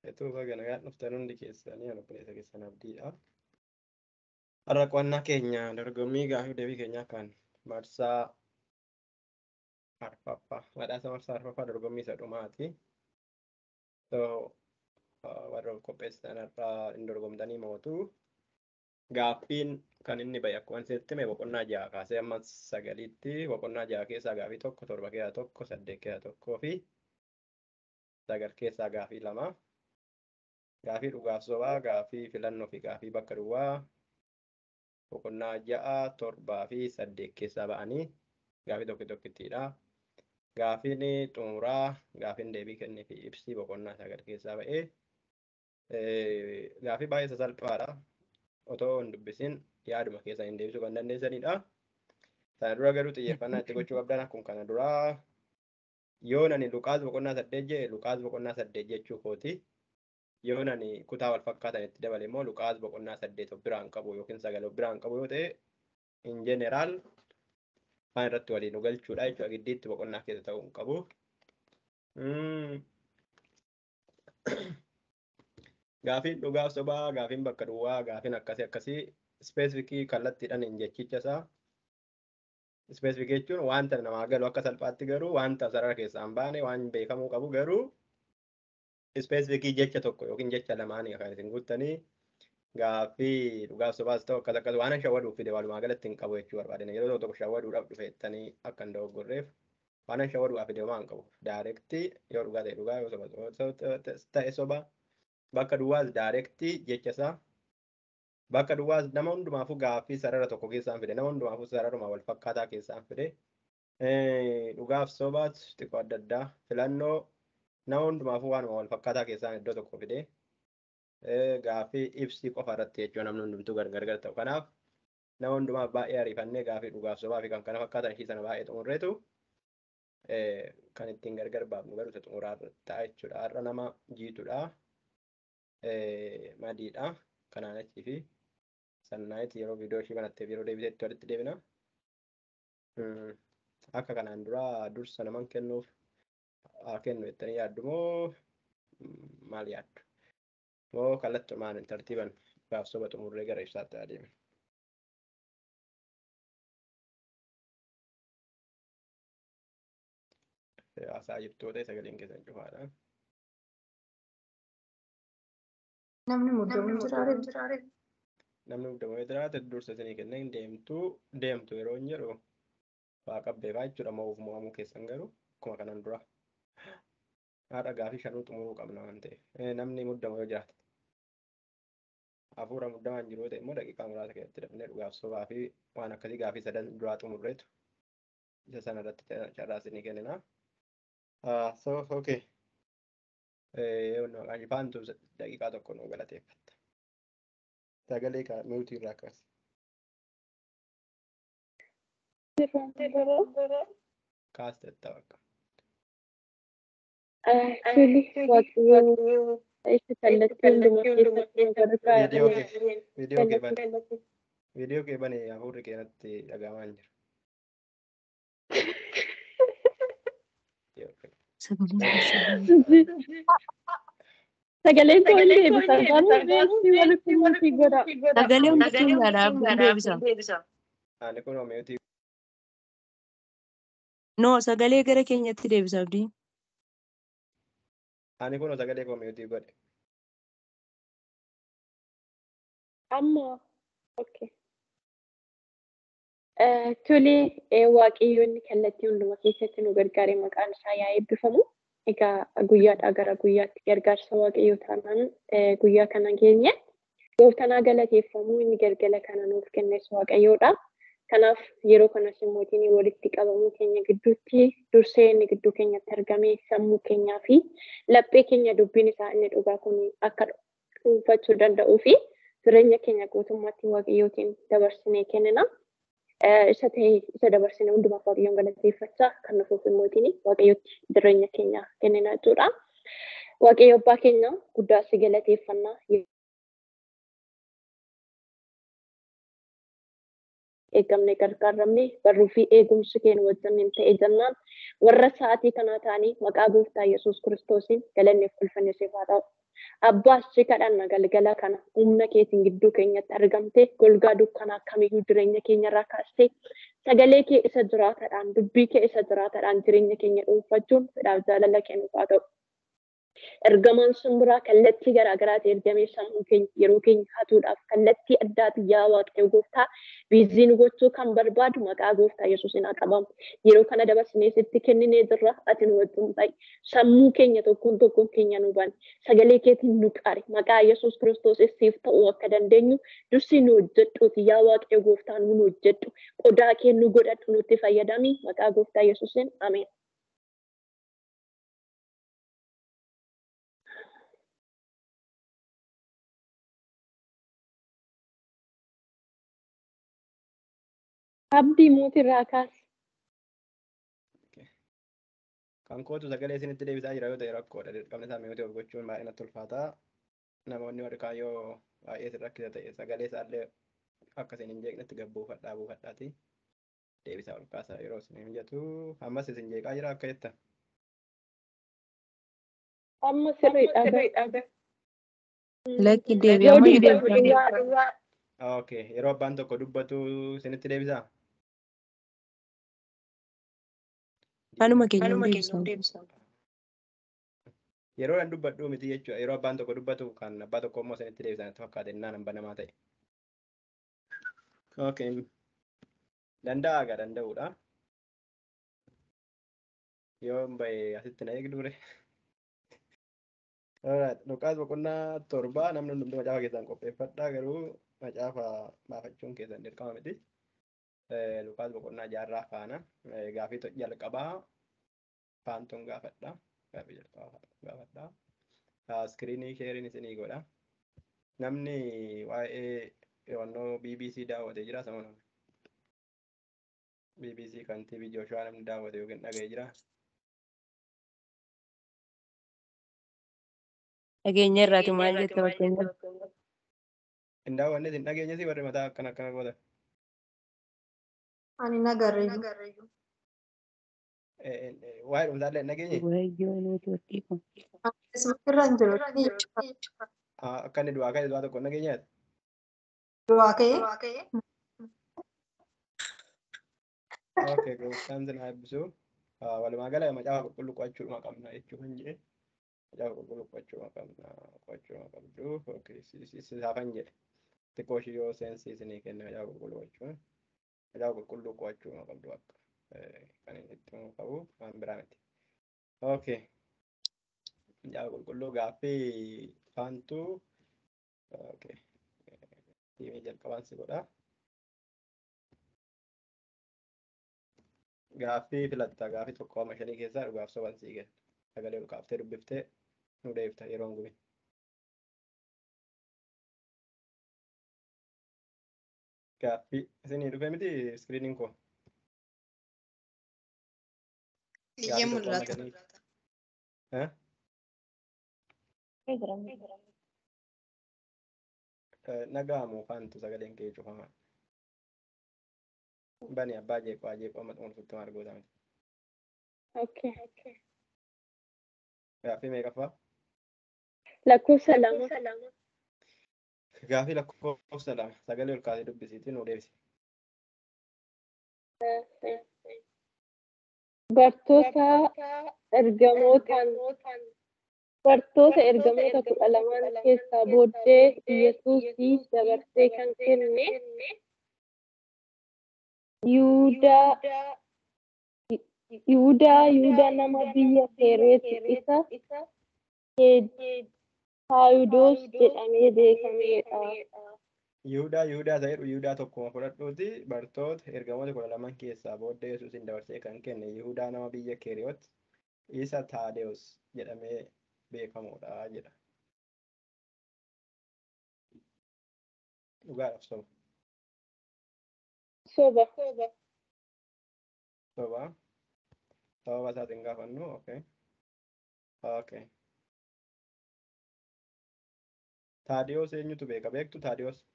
Etuu baga nagaan dhuftan hundi keessanii ani obboleessa keessan abdiidha. Har'a qo'annaa keenya dorgommii gaafii deebii keenyaa kan marsaa arfaffaa badhaasa marsaa arfaffaa dorgommii isa dhumaati. So warra qopheessan har'aa hin dorgomtanii mootu gaaffiin kan inni bahe akkuma isinitti hime boqonnaa ja'a kaasee amma sagaliitti boqonnaa ja'a keessaa gaafii tokko torba keessaa tokko saddeet keessaa tokkoo fi sagal keessaa gaafii lama. Gaafii dhugaaf sobaa, gaafii filannoo fi gaafii bakka duwwaa boqonnaa ja'a torbaa fi saddeet keessaa ba'anii gaafii tokko tokkittiidha. Gaafiin xumuraa gaafiin deebii kennee fi ibsii boqonnaa sagal keessaa ba'ee gaafii baay'ee sasalphaadha. Otoo hin dubbisin yaaduma keessaa hin deebisuu kan dandeessanidha. Sana dura garuu xiyyeeffannaa itti gochuu qabdan akkuma kana duraa yoo nani Luqaas boqonnaa saddeet jedhe Luqaas boqonnaa saddeet jechuu kooti. Yoo nani kutaa wal fakkaatan itti dabale immoo Luqaas boqonnaa saddeet of biraan qabu yookiin sagal of biraan qabu yoo ta'e in jeneraal waan irratti waliin nu galchuudha jechuudha giddiitti boqonnaa keessa ta'uu hin qabu. Gaafiin dhugaaf sobaa, gaafiin bakka duwwaa, gaafiin akkasii akkasii ispeesifikii kallattiidhaan hin jechicha isaa. Ispeesifikii jechuun wanta namaa galu akka salphaatti garuu wanta sarara keessaa hin baane waan beekamuu qabu garuu ispeesifikii jecha tokko yookiin jecha lamaanii kan isin guuttanii gaaffii dhugaaf sobaas ta'u akkas akkas waan shawwaduuf fide walumaa galatti hin qabu jechuu barbaadina. Yeroo tokko shawwaduudhaaf dhufeettanii akka hin dogoggorreef waan shawwaduudhaaf fide homaa hin qabu. Daayirektii yoo dhugaa ta'e dhugaa yoo soba ta'e soba bakka duwwaas daayirektii jecha isaa bakka duwwaas nama hundumaafuu gaaffii sarara tokko keessaan fide nama hundumaafuu sararuma wal fakkaataa keessaan fide dhugaaf sobaas xiqqoo adda addaa filannoo nama hundumaafuu waanuma wal fakkaataa keessaan iddoo tokko fide gaaffii ibsii qofa irratti jechuun namni hundumtuu gargar ta'u. Kanaaf nama hundumaaf baay'ee ariifannee gaaffii dhugaaf sobaa fi kan kana fakkaatan ishii sana baay'ee xumurreetu kan ittiin gargar baafnu garuu isa xumuraa ta'a jechuudha. Har'a nama jiitudha. Madiidha. Kanaan achii fi sannaayiti yeroo viidiyoo ishii kanatteef yeroo deebiteetti walitti deebina. Akka kanaan dura dursa naman kennuuf haa kennu jettanii yaaddu moo maal yaaddu? moo kallattumaan tartiiban gaaf soba xumurree gara ibsaatti adeeme. Haasaa jirtoota sagaleen keessan cufaadha. Namni muddamuu jiraate. Namni muddamuu jiraate dursa isinii kenneen deemtuu deemtu yeroo hin jedhu waa qabbeefaa jechuudha moo'uuf mo'amuu keessan garuu akkuma kanan dura. Haadha gaafii shanuu xumuruu qabna waan ta'eef namni muddamu yoo jiraate. hafuura muddamaan jiru ta'e immoo daqiiqaa muraasa keessatti dafnee dhugaaf sobaa fi waan akkasii gaafii sadan duraa xumurreetu isa sana irratti carraa isinii kennina. So okay. Faantu daqiiqaa tokko nu galateeffatta. Sagalee miutii irraa kaasi. Kaastetta bakka. Actually, waaqayyo isa kallattii hundumaa keessatti Viidiyoo kee viidiyoo kee bane viidiyoo kee bane hafuurri keenatti dhagahamaa hin jiru. Sagaleen koo hin deebisa. Garuu walitti walitti godha. Sagalee hundi keenyaadhaaf hin deebisa. Ani kun miutii No, sagalee gara keenyatti deebisa abdii. ani kun sagalee koo miutii godhe. Amma okay. Tolee waaqayyoonni kallattii hunduma keessatti nu gargaare maqaan isaa yaa eebbifamu. Egaa guyyaadhaa gara guyyaatti gargaarsa waaqayyoo taanaan guyyaa kana geenye gooftanaa galateeffamuu inni galgala kana nuuf kennes waaqayyoodha. Kanaaf yeroo kanas mootiin walitti qabamuu keenya gidduutti dursee inni gidduu keenyatti argame sammuu keenyaa fi laphee keenya dubbiin isaa inni dhugaa kun akka dhuunfachuu danda'uu fi jireenya keenya guutummaatti waaqayyootiin dabarsinee kennina. Isa ta'e isa dabarsine hundumaaf waaqayyoon galateeffachaa kan nufuuf mootiin waaqayyootti jireenya keenya kennina jechuudha. Waaqayyo abbaa keenya guddaa si galateeffannaa. eegamne gargaaramne barruu fi eegumsi keenya wajjin ta'e jennaan warra sa'aatii kanaa ta'anii maqaa gooftaa Yesuus kiristoosiin galanneef ulfanne siif haa ta'u. Abbaas si kadhanna galgala kana humna keetiin gidduu keenyatti argamte golgaa dukkanaa kamiyyuu jireenya keenyarraa kaastee sagalee kee isa jiraatadhaan dubbii kee isa jiraatadhaan jireenya keenya dhuunfachuun fedhaaf jaalala kennuuf haa ta'u. Ergamaan sun biraa kallattii garaagaraati ergamee sammuu keenya yeroo keenya hatuudhaaf kallattii addaati yaa waaqayyo gooftaa biizii nu gochuu kan barbaadu maqaa gooftaa yesuusin haa qabamu. Yeroo kana dabarsinee sitti kenninee jirra ati nu wajjin ta'i. Sammuu keenya tokkoon tokkoon keenya nu bani. Sagalee keetiin nu qari. Maqaa yesuus kiristoos siif ta'uu akka dandeenyu dursi nu hojjedhuuti yaa waaqayyo gooftaa nu hojjedhu. Qodaa kee nu godhadhu nutti fayyadami. Maqaa gooftaa yesuusin ameen. Abdii mootirraa kaas. Kan kootu sagalee isinitti deebisaa jira yoo ta'e rakkoodha. Dirqamni isaa mi'ooti of gochuun baay'ee natti ulfaataa. Namoonni warri yoo baay'ee isin rakkisa ta'e sagalee isaallee akka isin hin jeeqnetti gabbuufadhaa buufadhaati. Deebisaa ol kaasaa yeroo isin mijatu. Ammas isin jeeqaa jira akka jetta. Amma sirriidha. Lakki deebi'amu Yoo deebi'amu. dubbatu Okay. Yeroo abbaan tokko dubbatu isinitti deebisaa? Kanuma keenya deebisa. Yeroo an dubbadhu miti jechuudha. Yeroo abbaan tokko dubbatu kan abbaa tokko immoo isinitti deebisan itti fakkaate innaan hamba namaa ta'e. Okay. Danda'a gaa danda'uudha. Yoo hin bahe asitti na eegdure. Alright. Luqaas boqonnaa torba namni hundumtuu macaafa keessaan qopheeffadhaa garuu macaafa baafachuun keessan dirqama miti. Luqaas boqonnaa jaarraa faana gaafii jalqabaa faantuun gaafadha. Gaafii jalqabaa gaafadha. Iskiriinii sheeriin isinii godha. Namni waa'ee hewannoo BBC daawwatee jira sama nama. BBC kan TV Joshua namni daawwate yookiin dhaga'ee jira. Dhageenya irraati maal jette fakkeenyaaf. Hin daawwanne hin dhageenye si warri mataa akkana akkana gootan. Ani nagarreeyyu. Waa'ee dhumsaallee hin dhageenye. Wayyoo neetworkii kun. Irra hin jiru. Akka inni du'aa ka'e du'aa tokko hin dhageenyeeti. Du'aa ka'ee. Okay, gooftaan sin haa eebbisu. Walumaa gala macaafa qulqulluu qo'achuudhuma qabna jechuu kan jedhe. Macaafa qulqulluu qo'achuudhuma qabna qo'achuudhuma qabdu. Okay, sisaafan jedhe. Xiqqoo ishii yoo seensi isinii kenne macaafa qulqulluu qo'achuun. Macaafa qulqulluu qo'achuudhuma qabdu akka kan inni itti himu qabu waan biraa miti. Okay. Macaafa qulqulluu gaaffii faantuu. Okay. Tiimii jalqabaan si godha. Gaaffii filatta gaaffii tokko amma shanii keessaa dhugaaf soban sii kenna. Sagalee ol kaaftee dubbiftee nu deebifta yeroo hin gubin. Gaaffii isinii dhufe miti iskiriiniin koo. Iyya mul'ata. Nagaamu faantu sagaleen kee cufamaa. Bani abbaa jeeqoo jeeqoo amma xumursutti maal goota miti. Okay. Gaaffii meeqaffaa? Lakkoofsa lama. Gaaffii lakkoofsa lama sagalee ol kaasee dubbisiitii nu deebisi. Bartoota ergamootaan bartoota ergamoota kudha lamaan keessaa booddee Yesuusii dabarsee kan kenne Yihudaa Yihudaa Yihudaa nama biyya Kereeti isa Taayidoos jedhamee beekameedha. Yihudaa Yihudaa ta'edhu Yihudaa tokkuma fudhadhuuti bartoota ergamoota kudha lamaan keessaa booddee Yesuusin dabarsee kan kenne Yihudaa nama biyya Keriyoot isa Taadewoos jedhamee beekamudha jedha. Dhugaadhaaf soba. Soba. Soba. Sababa isaatiin gaafannu okay. Okay. Taadiyoos eenyutu beeka beektu Taadiyoos?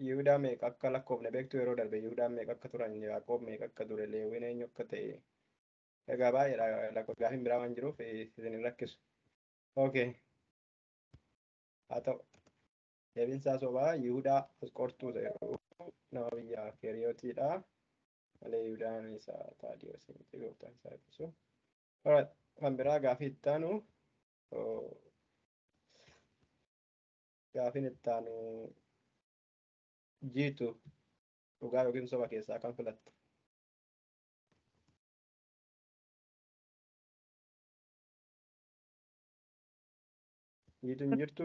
Yihudaa meeqa akka lakkoofne beektu yeroo darbe Yihudaan meeqa akka turan Yaaqoob meeqa akka ture Leewiin eenyu akka ta'e egaa baay'eedha lakko gaafiin biraa waan jiruuf isin hin rakkisu. Okay. Haa ta'u. Deebiinsaa sobaa Yihudaa Asqortuu ta'e nama biyya Keeriyotiidha. Malee Yihudaan isaa Taadiyoos miti gooftaan isaa ibsu. Alright. Kan biraa gaafii itti aanu gaafiin itti aanu jiitu dhugaa yookiin soba keessaa kan filatte. Jiitu hin jirtu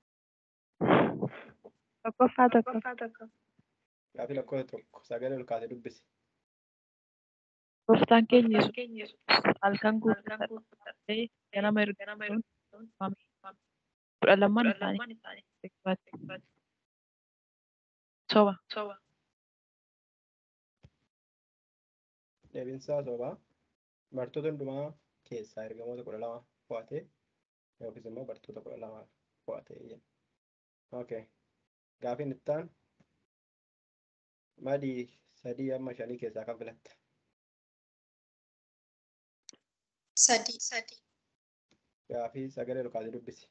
Tokkoffaa tokko. gaafii lakkoofsa tokko sagalee ol kaasee dubbisi. Gooftaan keenya Yesuus halkan guutuu ganama ergamuun kudha lamman isaanii soba. Deebiinsaa sobaa bartoota hundumaa keessaa ergamoota kudha lama fo'atee yookiis immoo bartoota kudha lama fo'atee jenna. Okay. Gaafiin itti aanu madii sadii amma shanii keessaa kan filatte. Sadii. Sadii. Gaafii sagalee ol kaasee dubbisi.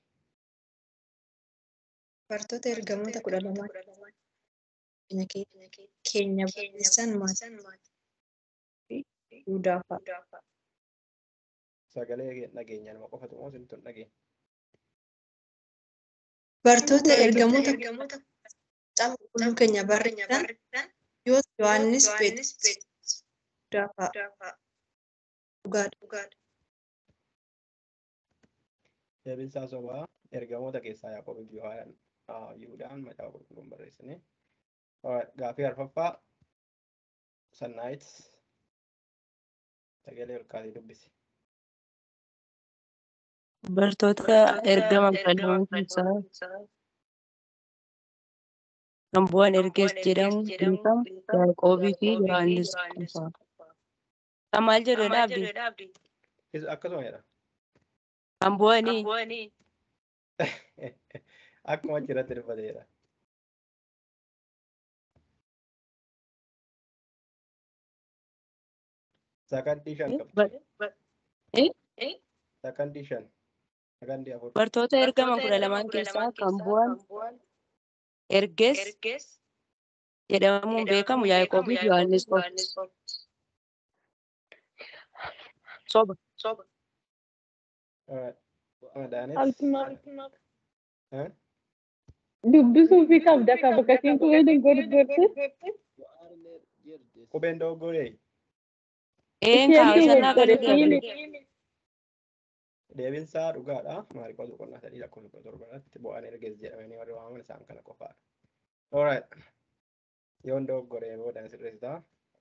Bartoota ergamoota kudha lamaa keenya kee- keenya barreessan maatii Yihudaa fa'a. Sagalee dhageenya nama qofatu moo isin tun dhageenya? Bartoota ergamoota caba qulqulluu keenya barreessan yoo Yohaannis Phexros Yihudaa fa'a. Dhugaadha. Deebiinsaa sobaa ergamoota keessaa Yaaqoob fi Yohaanaan Yihudaan macaafa qulqulluun barreessine. Gaafii arfaffaa sannaayit sagalee ol kaasee dubbisi. Bartoota ergama kudha keessaa kan bu'an ergees jedhamu beekamu Yaaqoobii fi Yohaannis qofa. Kan maal jedhudha abdii? Is- Akkasuma jedha. Kan bu'anii Akkuma achirratti dubbateedha. Sakandii shan qabdi. Sakandii shan. Sakandii afur. bartoota ergama kudha lamaan keessaa kan bu'an ergees jedhamuun beekamu Yaaqoobii fi Yohaannis qofa. Soba. Madaanis. Altumaa Eh? dubbisuu fi qabda ka bakkatiin qubee dogoggorte. Qubeen dogoggoree Een kaawwasanaa kan jedhamu. deebinsaa dhugaadha. Maariikoota boqonnaa sadii lakkoofsa kudha torba irratti bu'aan ergees jedhamanii warri waamaman isaan kana qofaadha. Alright. Yoon dogoggoree booda sirreessitaa.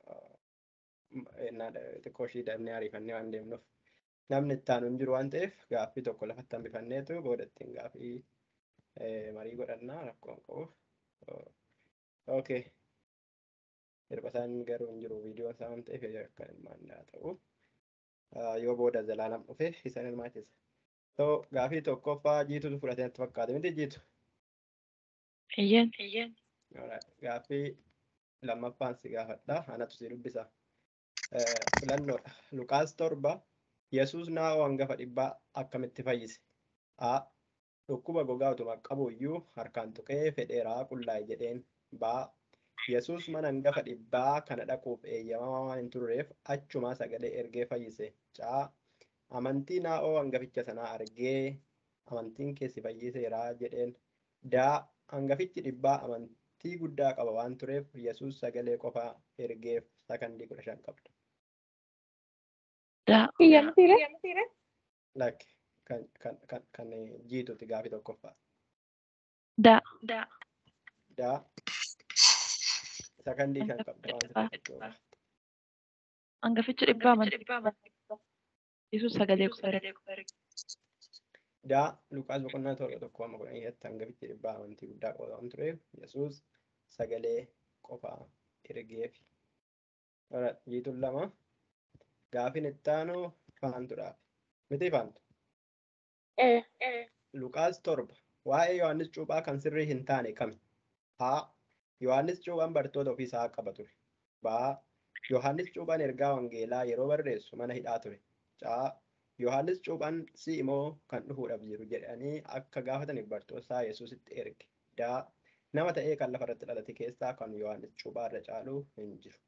Xiqqoo ishii dhabnee ariifannee waan deemnuuf. Namni itti aanu hin jiru waan ta'eef gaaffii tokko lafatti hambifanneetu booda ittiin gaaffii marii godhannaa rakkoo hin qabuuf. Okay. Hirba isaan garuu hin jiru viidiyoon isaa waan ta'eef akka ilmaan haa ta'u. Yoo booda zalaalam dhufe isaan hirmaachisa. So gaaffii tokkoffaa jiitutu fudhatee natti fakkaate miti jiitu. Iyyan. Gaaffii lammaffaan si gaafadha. Anatu si dubbisa. Filannoodha. Luqaas torba Yesuus naa'oo hangafa dhibbaa akkamitti fayyise? A. Dhukkuba gogaa utuma qabu iyyuu harkaan tuqee fedheeraa qullaa'e jedheen. B. Yesuus mana hangafa dhibbaa kana dhaquuf eeyyamamaa waan hin turreef achumaa sagalee ergee fayyise. C. Amantii naa'oo hangaficha sanaa argee amantiin keessi fayyiseeraa jedheen. D. Hangafichi dhibbaa amantii guddaa qaba waan tureef Yesuus sagalee qofaa ergeef sakandii kudha shan qabda. Kiyyamtiire? Lakki kan kan kan kan jiituti gaafii tokkoffaa. Da. Daa sakandii shan qabda waan sirriitti yoo Hangafichi dhibbaa amantii. Yesuus sagalee qofa erge. Daa Luqaas boqonnaa torba tokko amma kudha irratti hangafichi dhibbaa amantii guddaa qaba waan tureef Yesuus sagalee qofaa ergeef. Jiituun lama gaafiin itti aanu faantuudhaaf. Miti faantu. Luqaas torba waa'ee Yohaannis cuuphaa kan sirrii hin taane kami? Haa Yohaannis cuuphaan bartoota ofii isaa qaba ture. Baa Yohaannis cuuphaan ergaa wangeelaa yeroo barreessu mana hidhaa ture. Caa Yohaannis cuuphaan si immoo kan dhufuudhaaf jiru jedhanii akka gaafataniif bartoota isaa Yesuusitti erge. Daa nama ta'ee kan lafarratti dhalate keessaa kan Yohaannis cuuphaa irra caalu hin jiru.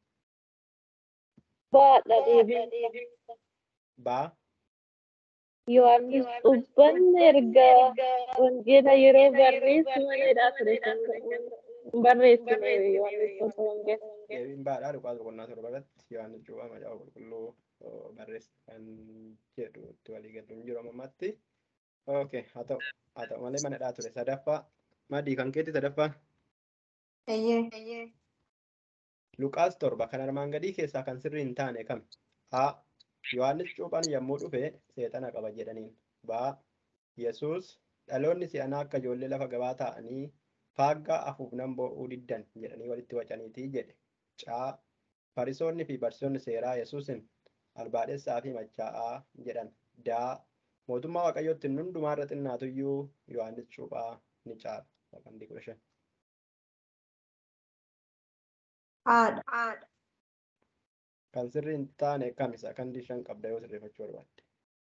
Baadha deebiin. Baa Yohaannis cuuphaan ergaa wangeela yeroo barreessu mana hidhaa ture kan barreessine Yohaannis wangeela. deebiin baadhaa Luqaas boqonnaa torba irratti Yohaannis cuuphaa macaafa qulqulluu barreessa kan jedhu itti walii galuun jiru ammatti. Okay, haa ta'u haa ta'u malee mana hidhaa ture sadaffaa madii kan keetti sadaffaa Eeyyee. Luqaas torba kan armaan gadii keessaa kan sirrii hin taane kam? A. Yohaannis cuuphaan yommuu dhufe seexana qaba jedhaniin. B. Yesuus dhaloonni si'anaa akka ijoollee lafa gabaa taa'anii faaggaa afuufnan boo'uu diddan jedhanii walitti wacaniitii jedhe. C. Farisoonni fi barsiisonni seeraa Yesuusin albaadhessaa fi machaa'aa jedhan. D. Mootummaa Waaqayyootti hundumaa irra xinnaatuyyuu Yohaannis cuuphaa ni caala. Sakandii kudha shan. Haadha. Kan sirrii hin taane kami sakandii shan qabda yoo sirreeffachuu barbaadde.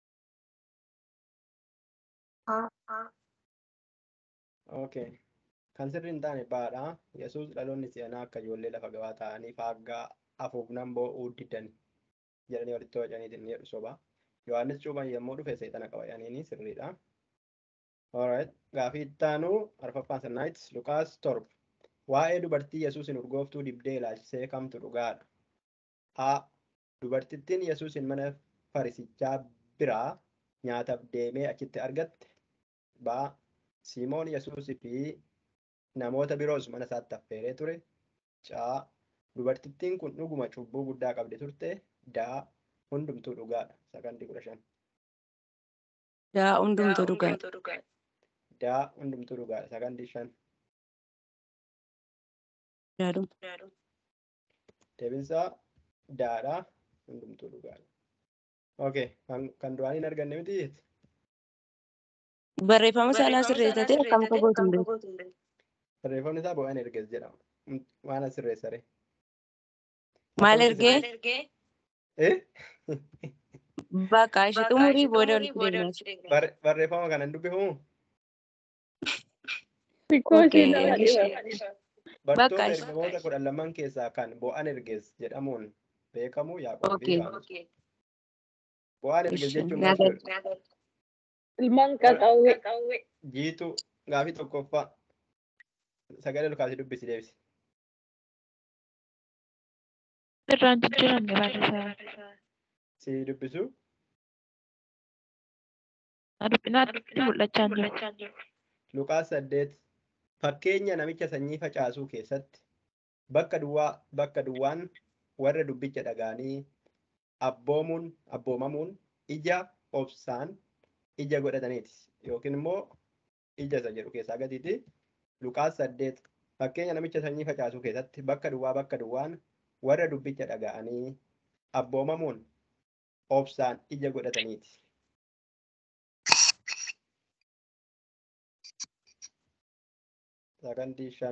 Okay. Kan sirrii hin taane baadha. Yesuus dhaloonni si'anaa akka ijoollee lafa gabaa taa'anii faaggaa afuufnan boo'uu diddan jedhanii walitti wacaniitiin ni jedhu soba. Yohaannis cuuphaan yommuu dhufe seexana qaba jedhaniini sirriidha. Alright. Gaafii ittaanuu arfaffaan sirnaayitis Luqaas torba. Waa'ee dubartii Yesuusin urgooftuu dibdee ilaalchisee kamtu dhugaadha? A. Dubartittiin Yesuusin mana farisichaa biraa nyaataaf deemee achitti argatte. B. Simoon Yesuusii fi namoota biroos mana isaatti affeeree ture. C. Dubartittiin kun dhuguma cubbuu guddaa qabdi turte. D. Hundumtuu dhugaadha. Sakandii kudha shan. Daa hundumtuu dhugaadha. D. Hundumtuu dhugaadha. Sakandii shan. Daadhuma. Deebinsaa daadha. Hundumtuu dhugaadha. Okay. Kan, kan duraan hin arganne miti jechuudha. Barreeffama sanaa sirreessatee akkam akka gootu hin beeku. Barreeffamni isaa bo'aan erges jedhama. Waan as sirreessare. Maal ergee? Eh? Bakka ishee xumurii booda walitti deemnaa Barre- Barreeffama kana hin dubbifamu? Xiqqoo ishee Okay. nama dhiba. Bartoota ishee- ergamoota kudhan lamaan keessaa kan bo'aan erges jedhamuun beekamu Yaaqoob fi Okay. Yohaannis. Bo'aan erges Ishi, jechuun maal nyaata- jedhu? Ilmaan qaqawwee. Jiituu gaafii tokkoffaa sagalee lukaasii dubbisi deebisi. Irraan jijjiiramne barreessaa. Si dubbisu Naatti mul'achaa hin jiru. Luqaas saddeet fakkeenya namicha sanyii facaasuu keessatti bakka duwwaa bakka duwwaan warra dubbicha dhaga'anii abboomuun abboomamuun ija obsaan ija godhataniiti yookiin immoo ija isa jedhu keessaa gadiiti Luqaas saddeet fakkeenya namicha sanyii facaasuu keessatti bakka duwwaa bakka duwwaan warra dubbicha dhaga'anii abboomamuun obsaan ija godhataniiti. Sakandii shan.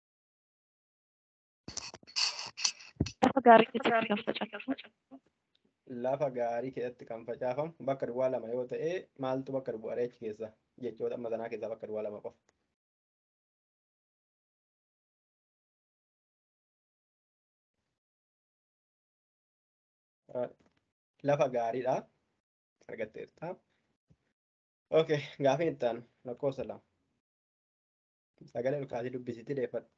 Lafa gaarii keessatti kan facaafamu. lafa gaarii keessatti kan facaafamu bakka duwwaa lama yoo ta'e maaltu bakka duwwaa achi keessa jechoota amma sanaa keessaa bakka duwwaa lama qofa. Lafa gaariidha. Argatteerta. Okay, gaafiin itti aanu lakkoofsa lama. Sagalee lukaasii dubbisitti deeffadhu.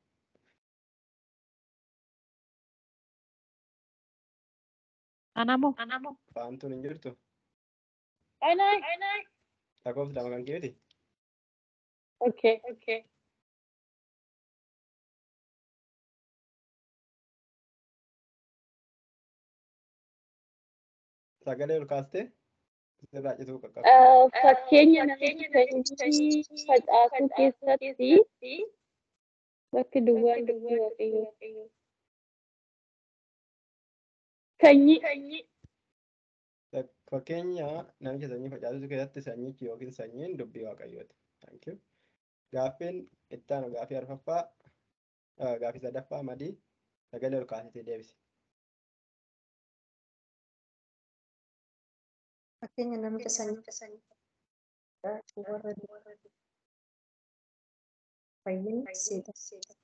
Anamoo. Faamtuun hin jirtu. Anaa. Lakkoofsa lama kan keeti. Okay. Okay. Sagalee lukaastee sirraa cituu qaqqabu. Fakkeenya namicha sanyii facaasuu keessatti bakki duwwaan dubbii waaqayyoo. Sanyii. Fakkeenya namicha sanyii facaasuu keessatti sanyichi yookiin sanyiin dubbii waaqayyooti. Thank you. Gaaffiin itti aanu gaaffii arfaffaa Gaafii sadaffaa madii sagalee ol kaasitee deebisi. Fakkeenya namicha sanyii warra fayyina seeta.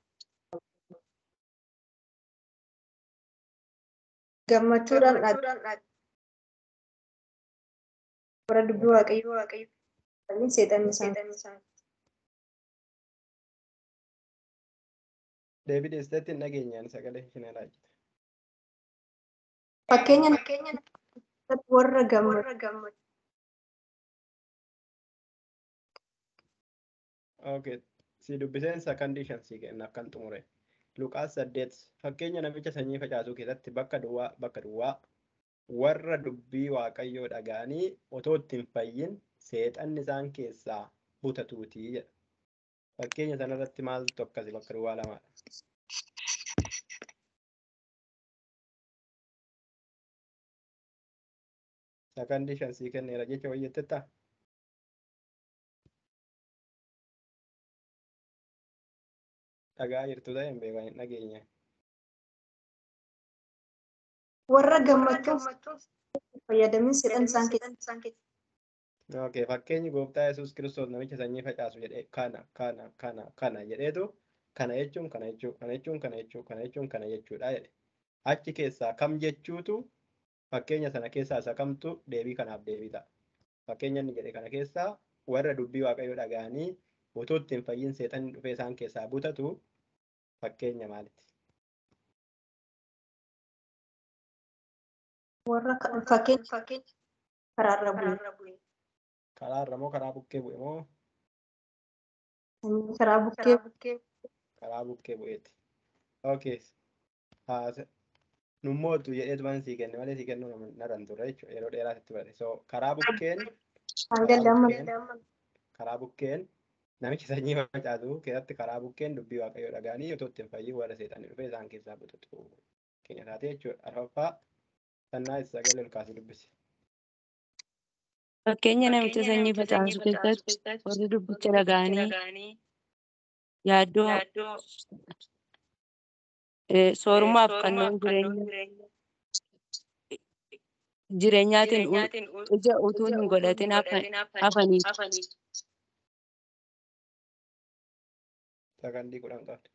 Gammachuudhaan dhaabbatanii warra dubbii waaqayyoo fayyina seexanni isaan. Deebii dhiyeessiteetti hin dhageenyaan sagalee isheen raajite. Fakkeenya warra gammadu. Okay. Si dubbiseen sakandishan si kenna akkan xumure. Luqaas saddeet fakkeenya namicha sanyii facaasuu keessatti bakka duwwaa bakka duwwaa warra dubbii waaqayyoo dhaga'anii otoo ittiin fayyin seexanni isaan keessaa butatuutii jedha. Fakkeenya sanarratti maaltu akkasi bakka duwwaa lamaadha. Sakandishan sii kenneera jecha wayyettetta. dhagaa jirtu ta'e hin beekan hin dhageenye. Warra gammachuuf fayyadamin seexan isaan keessa. Okay, fakkeenyi gooftaa Yesuus Kiristoos namicha sanyii facaasu jedhee kana kana kana kana jedheetu kana jechuun kana jechuu kana jechuun kana jechuu kana jechuun kana jechuudha jedhe. Achi keessaa kam jechuutu fakkeenya sana keessaa isa kamtu deebii kanaaf deebii ta'a. Fakkeenya inni jedhe kana keessaa warra dubbii waaqayyoo dhaga'anii otoo ittiin fayyin seexanni dhufee isaan keessaa butatu fakkeenya maalitti? Warra fakkeenya karaarra bu'e. Karaarra moo karaa bukkee bu'e moo Karaa bukkee karaa bukkee bu'eeti? Okay. Nummootu jedheetu waan sii kenne malee sii kennuu naran ture jechuudha yeroo dheeraa sitti bare. So karaa bukkeen karaa bukkeen namichi sanyii facaasu keessatti karaa bukkeen dubbii waaqayyoo dhaga'anii otoo ittiin fayyin warra seexanii dhufee isaan keessaa butatu keenya taate jechuudha. Arfaffaa sannaa sagalee ol kaasee dubbisi. Fakkeenya namicha sanyii facaasu keessatti warri dubbicha dhaga'anii yaaddoo soorumaaf kanneen jireenya jireenyaatiin ija utuu hin godhatin hafaniif. Sakandii kudhan qabdi.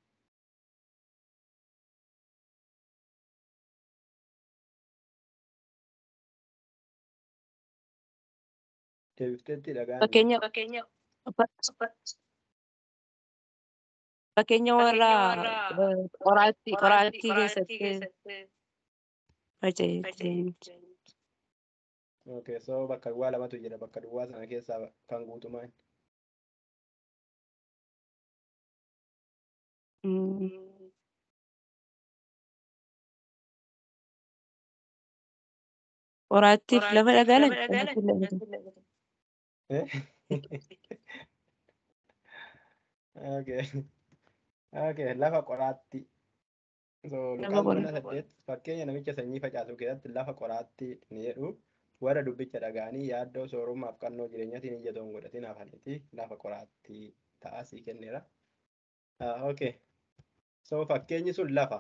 Deebifteetti dhagaan. Fakkeenya fakkeenya warra qoraattii qoraattii keessatti faca'e. Okay, so bakka duwwaa lamatu jira bakka duwwaa sana keessaa kan guutumaan. Qoraattiif lafa dhagaala Okay. Okay, lafa qoraatti. So, Luqaas kudha saddeet fakkeenya namicha sanyii facaasu keessatti lafa qoraatti ni jedhu warra dubbicha dhaga'anii yaaddoo soorummaaf qannoo jireenyatiin ija toon godhatin hafaniiti lafa qoraatti ta'a sii kenneera. Okay. So, fakkeenyi sun lafa.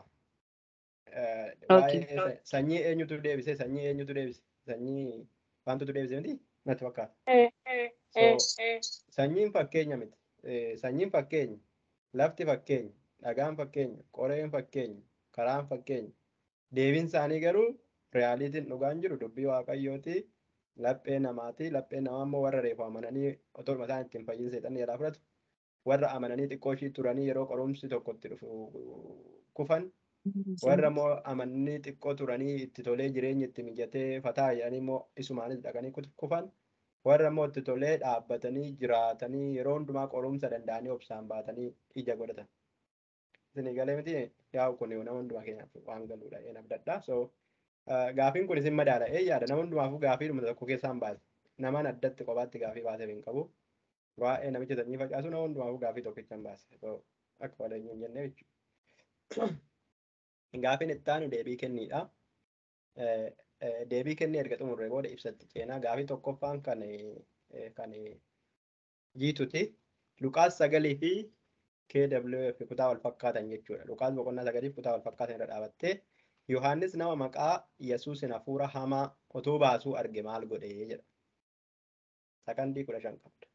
Waa'ee sanyii eenyutu deebise sanyii eenyutu deebise sanyii wantotu deebise miti natti fakkaata. Sanyiin fakkeenya miti. Sanyiin fakkeenya lafti fakkeenya dhagaan fakkeenya qoreen fakkeenya karaan fakkeenya deebiin isaanii garuu reyaaliitiin dhugaan jiru dubbii waaqayyooti laphee namaati laphee namaa immoo warra reefu amananii otoo isaan ittiin fayyin seexanni jalaa fudhatu warra amananii xiqqoo ishii turanii yeroo qorumsi tokko itti dhufu kufan warra immoo amananii xiqqoo turanii itti tolee jireenyi itti mijatee fataa jedhanii immoo isumaanis dhaqanii kufan warra immoo itti tolee dhaabbatanii jiraatanii yeroo hundumaa qorumsa danda'anii obsaan baatanii ija godhatan. Isin galee miti yaa'u kun nama hundumaa keenyaaf waan galuudha een abdadha. So gaafiin kun isin madaala ee yaada nama hundumaafuu gaafii dhuma tokko keessaan baase. Namaan addatti kophaatti gaafii baasee hin qabu. Waa'ee namicha sanyii facaasu nama hundumaafuu gaafii tokkichaan baase. So akka waleenyu hin jenne jechuudha. Gaafiin itti aanu deebii kenniidha. deebii kennee erga xumurree booda ibsatti ceenaa gaafii tokkoffaan kan kan jiituti. Luqaas sagalii fi KWF kutaa wal fakkaatan jechuudha. Luqaas boqonnaa sagaliif kutaa wal fakkaatan irra dhaabattee Yohaannis nama maqaa Yesuusin hafuura hamaa utuu baasuu arge maal godhe jedha. Sakandii kudha shan qabda.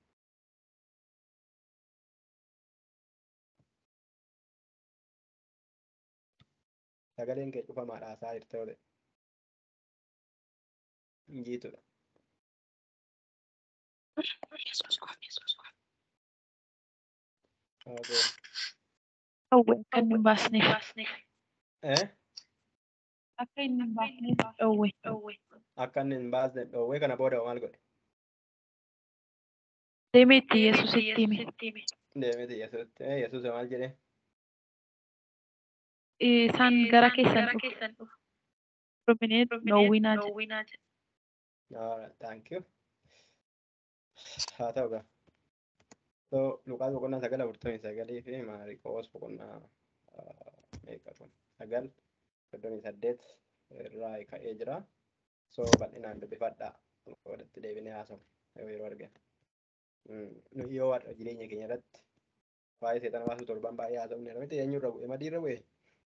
Sagaleen kee cufamaa dhaasaa jirte yoo ta'e. Injiitudha. Okay. Dhowwe akka inni hin baasneef. Eh? Akka inni hin baasneef dhowwe. Akka inni hin baasne dhoowwee kana booda maal godhe? Deemee itti Yesuusitti hime. Deemeti Yesuusitti. Eh, Yesuus maal jedhe? Isaan gara keessan dhufu. Dhumine dhoowwinaa jedhe. Alright, thank you. Haa ta'u gaa. So, Luqaas boqonnaa sagal afurtamii sagalii fi Maariqoos boqonnaa ah, meeqa kun sagal soddomii saddeet irraa ka'ee jira. So, bal'inaan dubbifadhaa. Walitti deebinee haasofna yoo yeroo argame. Mm, nu Yoo har'a jireenya keenya irratti waa'ee seexana baasuu torban baay'ee haasofne irra miti eenyurra bu'e madiirra bu'e.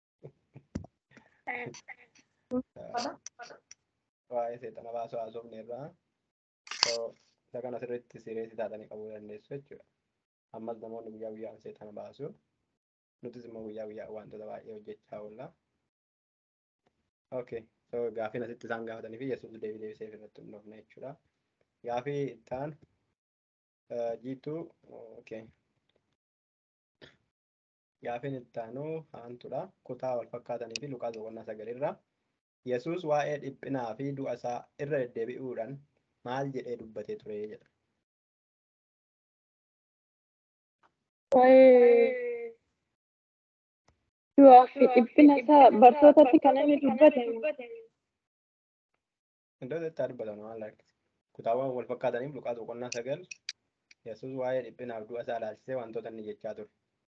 waa'ee seexana baasuu haasofne irraa so, isa kana sirriitti sireessi taatanii qabuu dandeessu jechuudha. Ammas namoonni guyyaa guyyaan seexana baasu. Nutis immoo guyyaa guyyaan wantoota baay'ee hojjechaa oolla. Okay, so gaafiin asitti isaan gaafatanii fi Yesuus deebii deebisee irratti hundoofne jechuudha. Gaafii ittaan jiituu okay. Gaafiin ittaanuu haantudha. Kutaa wal fakkaatanii fi Luqaas boqonnaa sagalirra. Yesuus waa'ee dhiphinaa fi du'a isaa irra deddeebi'uudhaan maal jedhee dubbatee ture jedha. Waa'ee du'aa fi dhiphina isaa bartootatti kan inni dubbate Iddoo itti dubbatan waan lakkise. Kutaawwan wal fakkaataniif Luqaas boqonnaa sagal Yesuus waa'ee dhiphinaaf du'a isaa ilaalchisee wantoota inni jechaa ture.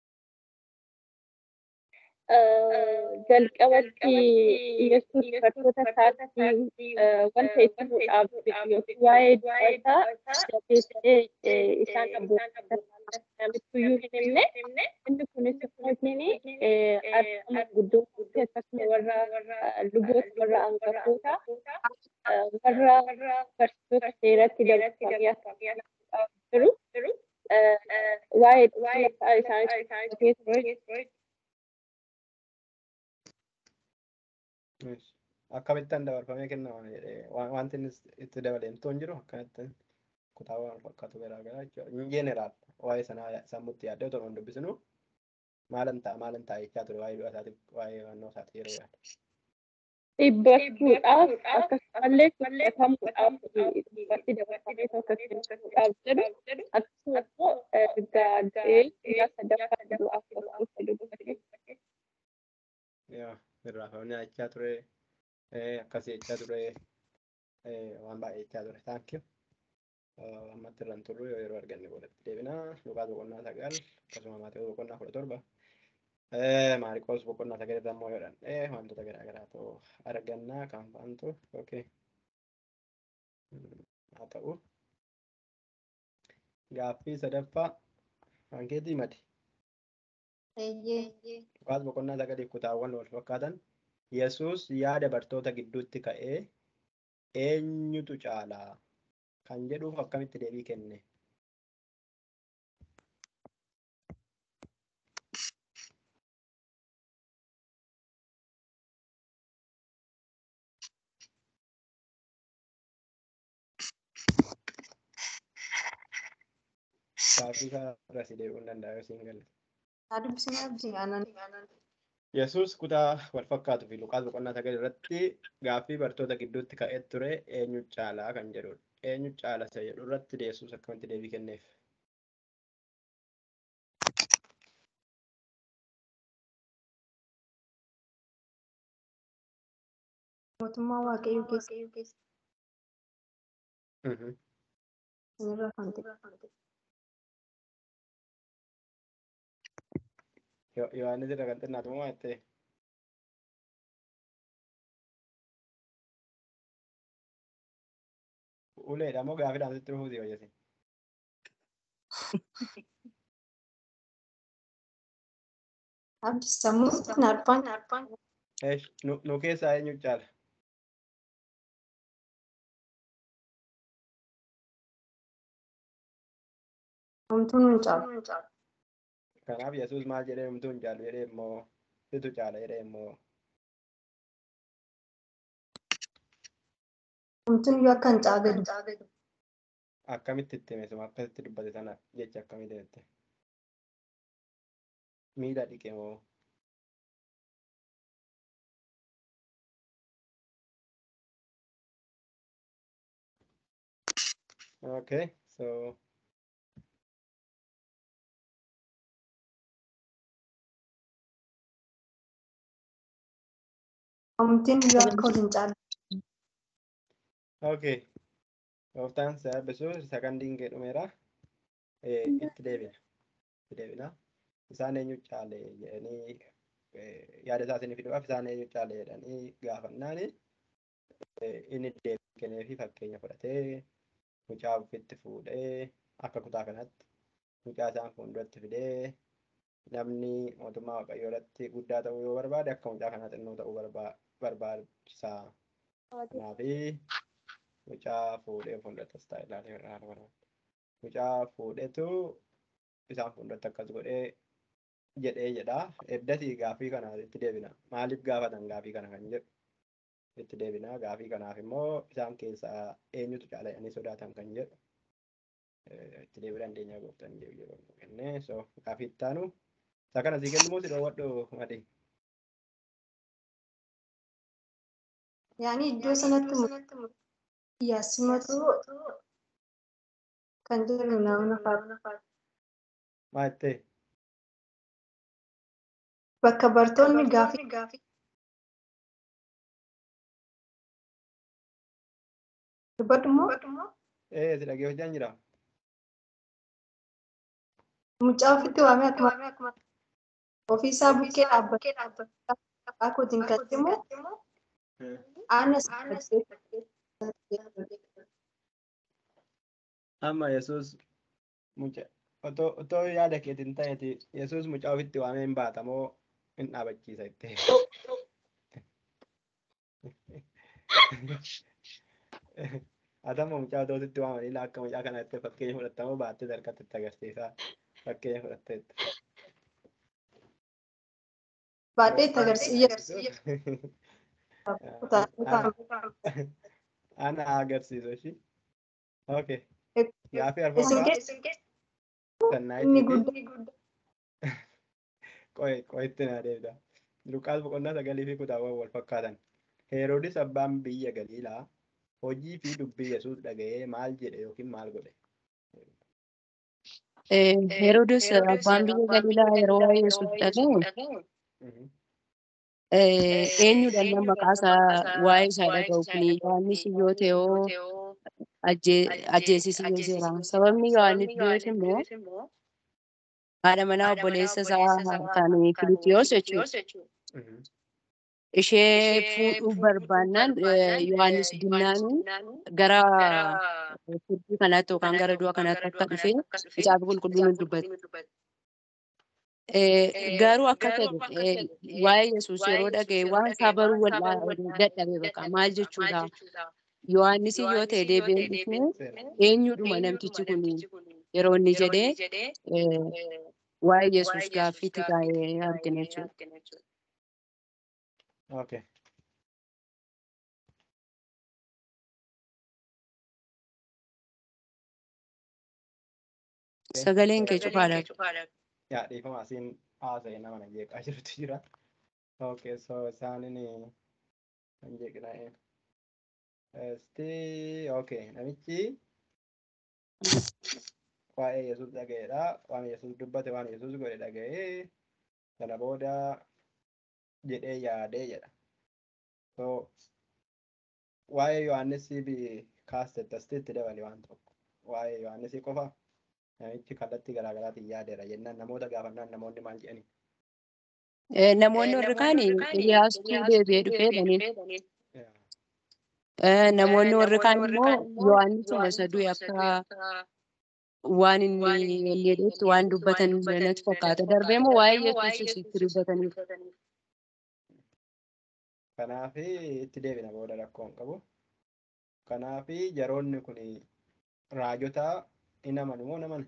jalqabatti Yesuus bartoota isaatti wanta itti muudhaaf yookiin waa'ee du'a isaa jabeessee isaan abbootiyyuu hin himne inni kunis yookiin argama guddoo akkasuma warra luboota warra hangafoota warra barsiisota seeratti dabalatanii akka jiru waa'ee dhiphina isaanitti ture. Akkamittaan dabarfamee kennama jedhee wanti inni itti dabalamtoon jiru akkanatti kutaawwan wal fakkaatu garaa garaa jechuudha. In jeneraal waa'ee sanaa sammuutti yaaddee otoo hin dubbisinu maalan ta'a maalan ta'a jechaa ture waa'ee du'a isaatiif waa'ee naannoo isaati yeroo yaadu. Dhibbachuudhaaf akkasumallee fudhatamuudhaaf dubbatti dabarfamee tokko kennuudhaaf jedhu akkasumas immoo gaazee guyyaa sadaffaa du'aaf tokko dubbate. Yaa irraafamni jechaa ture akkasii jechaa ture waan baay'ee jechaa ture taankii. Ammatti irraan turru yoo yeroo arganne boodatti deebinaa Luqaas boqonnaa sagal akkasuma Maatewos boqonnaa kudha torba Maariqoos boqonnaa sagal irra immoo yoo dhandhee wantoota garaa garaatu argannaa kan faantu okay. haa ta'u gaaffii sadaffaa hankeetii madi. Luqaas boqonnaa sagaliif kutaawwan wal fakkaatan Yesuus yaada bartoota gidduutti ka'ee eenyutu caalaa kan jedhuuf akkamitti deebii kenne. Gaaffii isaa si deebi'uu hin danda'a yoo siin galle. Yesuus kutaa wal fakkaatuu fi Luqaas boqonnaa sagal irratti gaaffii bartoota gidduutti ka'ee ture eenyu caalaa kan jedhudha. Eenyu caala isa jedhu irratti Yesuus akkamitti deebii kenneef. Mootummaa Waaqayyoo keessa sinirraa kan ta'e. Yohaannis irra kan xinnaatu moo jettee? Uleedha moo gaafiidhaan sitti dhufuuti hojjete? Abdi sammuu kun arbaan. Eesh, nu nu keessaa eenyu caala? Homtuun hin caalu. Kanaaf Yesuus maal jedhee homtuu hin caalu jedhee immoo situ caala jedhee immoo Homtuun iyyuu akka hin caagadu. akkamitti itti hime suma akkasitti dubbate sana jecha akkamii deemte? Miila dhiqe moo? Okay, so Homtiin iyyuu akka ol hin caalu. okay. Gooftaan si eebbisu sagandiin kee dhumeera. Eh, Itti deebina. Itti deebina. Isaan eenyu caale jedhanii eh, yaada isaa isinii fiduudhaaf isaan eenyu caale jedhanii gaafannaani eh, inni deebii kennee fi fakkeenya fudhatee mucaa ofitti fuudhee akka kutaa kanatti mucaa isaan fuulduratti fidee namni mootummaa waaqayyoo irratti guddaa ta'uu yoo barbaade akka mucaa kanaa xinnoo ta'uu barba- barbaachisaa. Kanaafi mucaa fuudhee fuulduratti as taa'e ilaalee ilaaluu barbaada. Mucaa fuudhetu isaan fuulduratti akkas godhee jedhee jedha. Eddasii gaafii kana itti deebina. Maaliif gaafatan gaafii kana kan jedhu itti deebina. Gaafii kanaaf immoo isaan keessaa eenyutu caala jedhanii sodaatan kan jedhu eh, itti deebii dandeenya gooftaan jedhu yeroo nu kenne. So gaafii itti aanu isa kana sii kennu moo si dhoowwadhu madii? Yaani iddoo sanatti yaassimatu kan jedhu nama fa'a. Maa jettee? Bakka bartoonni gaafii dubbadhu immoo Eh, si dhagee hojjaan jira? mucaa ofitti waamee akkuma ofiisaa bukkee dhaabbate akkootiin kan immoo aanas Amma Yesuus mucaa otoo otoo yaada keetiin ta'eeti Yesuus mucaa ofitti waamee hin baata moo hin dhaabachiisa jettee. Atama mucaa otoo ofitti waamanii akka mucaa kana jettee fakkeenya fudhattamoo baattee harkatti itti agarsiisaa fakkeenya fudhatteetta. baadhee itti agarsiisa. Ana agarsiisu ishii. Okay. Eh, Gaafii Isin arfaffaa keessa sannaa inni itti guddaa qo'e qo'etti naa deebida. Luqaas boqonnaa sagalii fi kutaawwan wal fakkaatan. Heroodis abbaan biyya Galiilaa hojii fi dubbii Yesuus dhaga'ee maal jedhe yookiin maal godhe? Eh, Heroodis abbaan biyya Galiilaa yeroo waa'ee Yesuus dhaga'u Mhm. eh, eenyudha nama maqaa isaa waa'ee isaa dhaga'u kun Yohaannis yoo ta'e hoo ajjeesisi yoo jira. Sababni Yohaannis du'eef immoo haadha manaa obboleessa isaa kan Filiipiyoos jechuudha. Mhm. Ishee fuudhuu barbaannaan eh, Yohaannis dinnaanii gara furdii kanaatti yookaan gara du'a kanaatti akka dhufe kitaaba qulqulluun nu dubbata. Eh, Garuu akka ta'e eh, waa'ee Yesuus yeroo dhaga'e waan isaa baruu wal dadhabe bakka maal jechuudha. Yohaannis yoo ta'e deebi'ee dhufee Seera. eenyudhuma namtichi kun yeroo inni jedhee eh, waa'ee Yesuus gaaffiitti taa'ee argina jechuudha. Okay. Sagaleen kee cufaadha. Yaa dhiifama asiin haasa'e nama na jeeqaa jirutu jira. Okay, so isaanin kan jeeqna'e. Esti, okay, namichi waa'ee Yesuus dhaga'eedha. Waan Yesuus dubbate, waan Yesuus godhe dhaga'ee sana booda jedhee yaadee jedha. So waa'ee Yohaannisii bi kaastetti asitti dabale waan tokko. Waa'ee Yohaannisii qofa namichi kallattii garaagaraatiin yaadeera jennaan namoota gaafannaan namoonni maal jedhani. Eh, Namoonni warri kaan Iliyaastuu deebi'ee dhufee jedhaniin. Eh, Namoonni warri kaan immoo Yohaannisuma isa du'e akka waan inni inni jedhetti waan dubbatan natti fakkaata. Darbee immoo waa'ee Yesuus itti dubbataniif. Kanaaf itti deebina booda rakkoo hin qabu. Kanaaf jaroonni kun raajota hin amanu moo naman?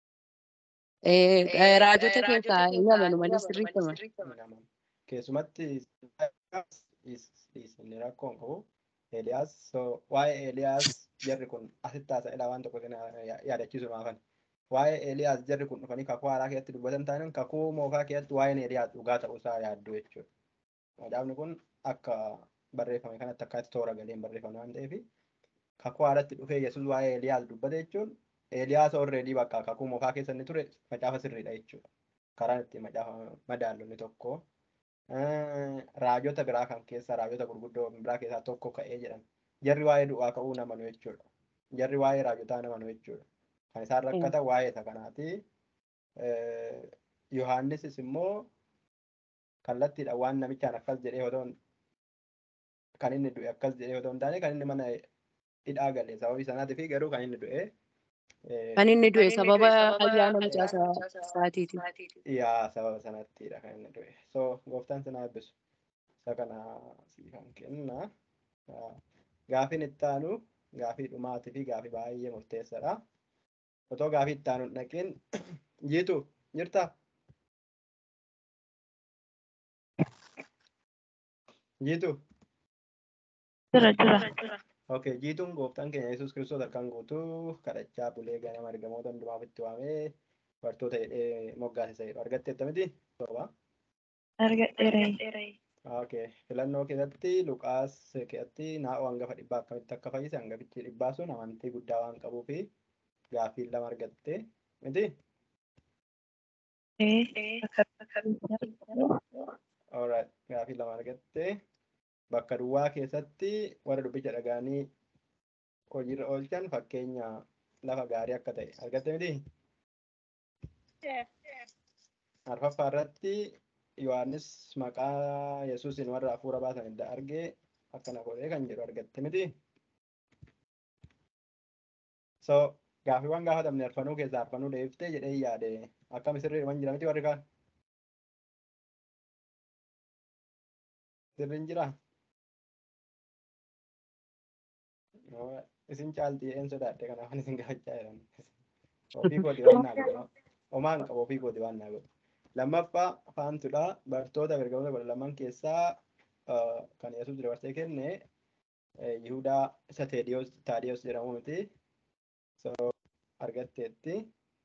Raajota keessaa hin amanu malee sirriitti amanu. Hin amanu. Keessumatti inni rakkoo hin qabu. Eeliyaas waa'ee Eeliyaas jarri kun asitti haasa'edha waan tokko yaadachiisu maafan. Waa'ee Eeliyaas jarri kun dhufanii kakuu haaraa keessatti dubbatan taanaan kakuu moofaa keessatti waa'een Eeliyaas dhugaa ta'uusaa yaaddu jechuudha. Kitaabni kun akka barreeffame kanatti akkaatti toora galeen barreeffame waan ta'eef kakuu haaratti dhufee Yesuus waa'ee Eeliyaas dubbate jechuun Eeliyaas alreedii bakka kakuu moofaa keessa inni ture macaafa sirriidha jechuudha. Karaan ittiin macaafa madaalonni tokko raajota biraa kan keessa raajota gurguddoo biraa keessaa tokko ka'ee jedhan jarri waa'ee du'aa ka'uu namanu jechuudha. Jarri waa'ee raajotaa namanu jechuudha. Kan isaan rakkatan waa'ee isa kanaati. Yohaannisis immoo kallattiidhaan waan namichaan akkas jedhee otoo kan inni du'e akkas jedhee otoo hin taane kan inni mana hidhaa galee sababii sanaatii fi garuu kan inni du'e. Kan inni du'e sababa ayyaana mucaa isaatiiti. Yaa sababa sanattidha kan inni du'e. So gooftaan sinaa eebbisu. Isa kana siifan kenna. Gaafiin itti aanu gaafii dhumaatii fi gaafii baay'ee murteessaadha. Otoo gaafii itti aanu hin dhaqiin jiitu jirtaa? Jiitu? Jira jira. Okay, jiituun gooftaan keenya Yesuus Kiristoos harkaan guutuu kadhachaa bulee ganama ergamoota hundumaaf itti waamee bartoota jedhee moggaasisa jedhu argatteetta miti? Torba. Argadheera. Okay, filannoo keessatti Luqaas keessatti naa'oo hangafa dhibbaa akkamitti akka fayyise hangafichi dhibbaa sun amantii guddaa waan qabuu fi gaaffii lama argatte miti? Alright, gaaffii lama argatte. bakka duwwaa keessatti warra dubbicha dhagaanii hojiirra oolchan fakkeenya lafa gaarii akka ta'e argatte miti? Arfaffaa irratti Yohaannis maqaa Yesuusin warra hafuura baasan edda argee akkana godhee kan jedhu argatte miti? So gaaffiiwwan gaafatamne arfanuu keessaa arfanuu deebiftee jedhee yaade akkam sirriidhuman jira miti warri kaan? Sirriin jiraa? isin caalti een sodaadhe kanaaf isin gaafachaa jiran ofii kooti waan naa godhu homaan qabu ofii kooti waan naa godhu lammaffaa faantudha bartoota ergamoota kudha lamaan keessaa kan yesuus dabarsee kenne yihudaa isa teediyoos taadiyoos jedhamu miti so argatteetti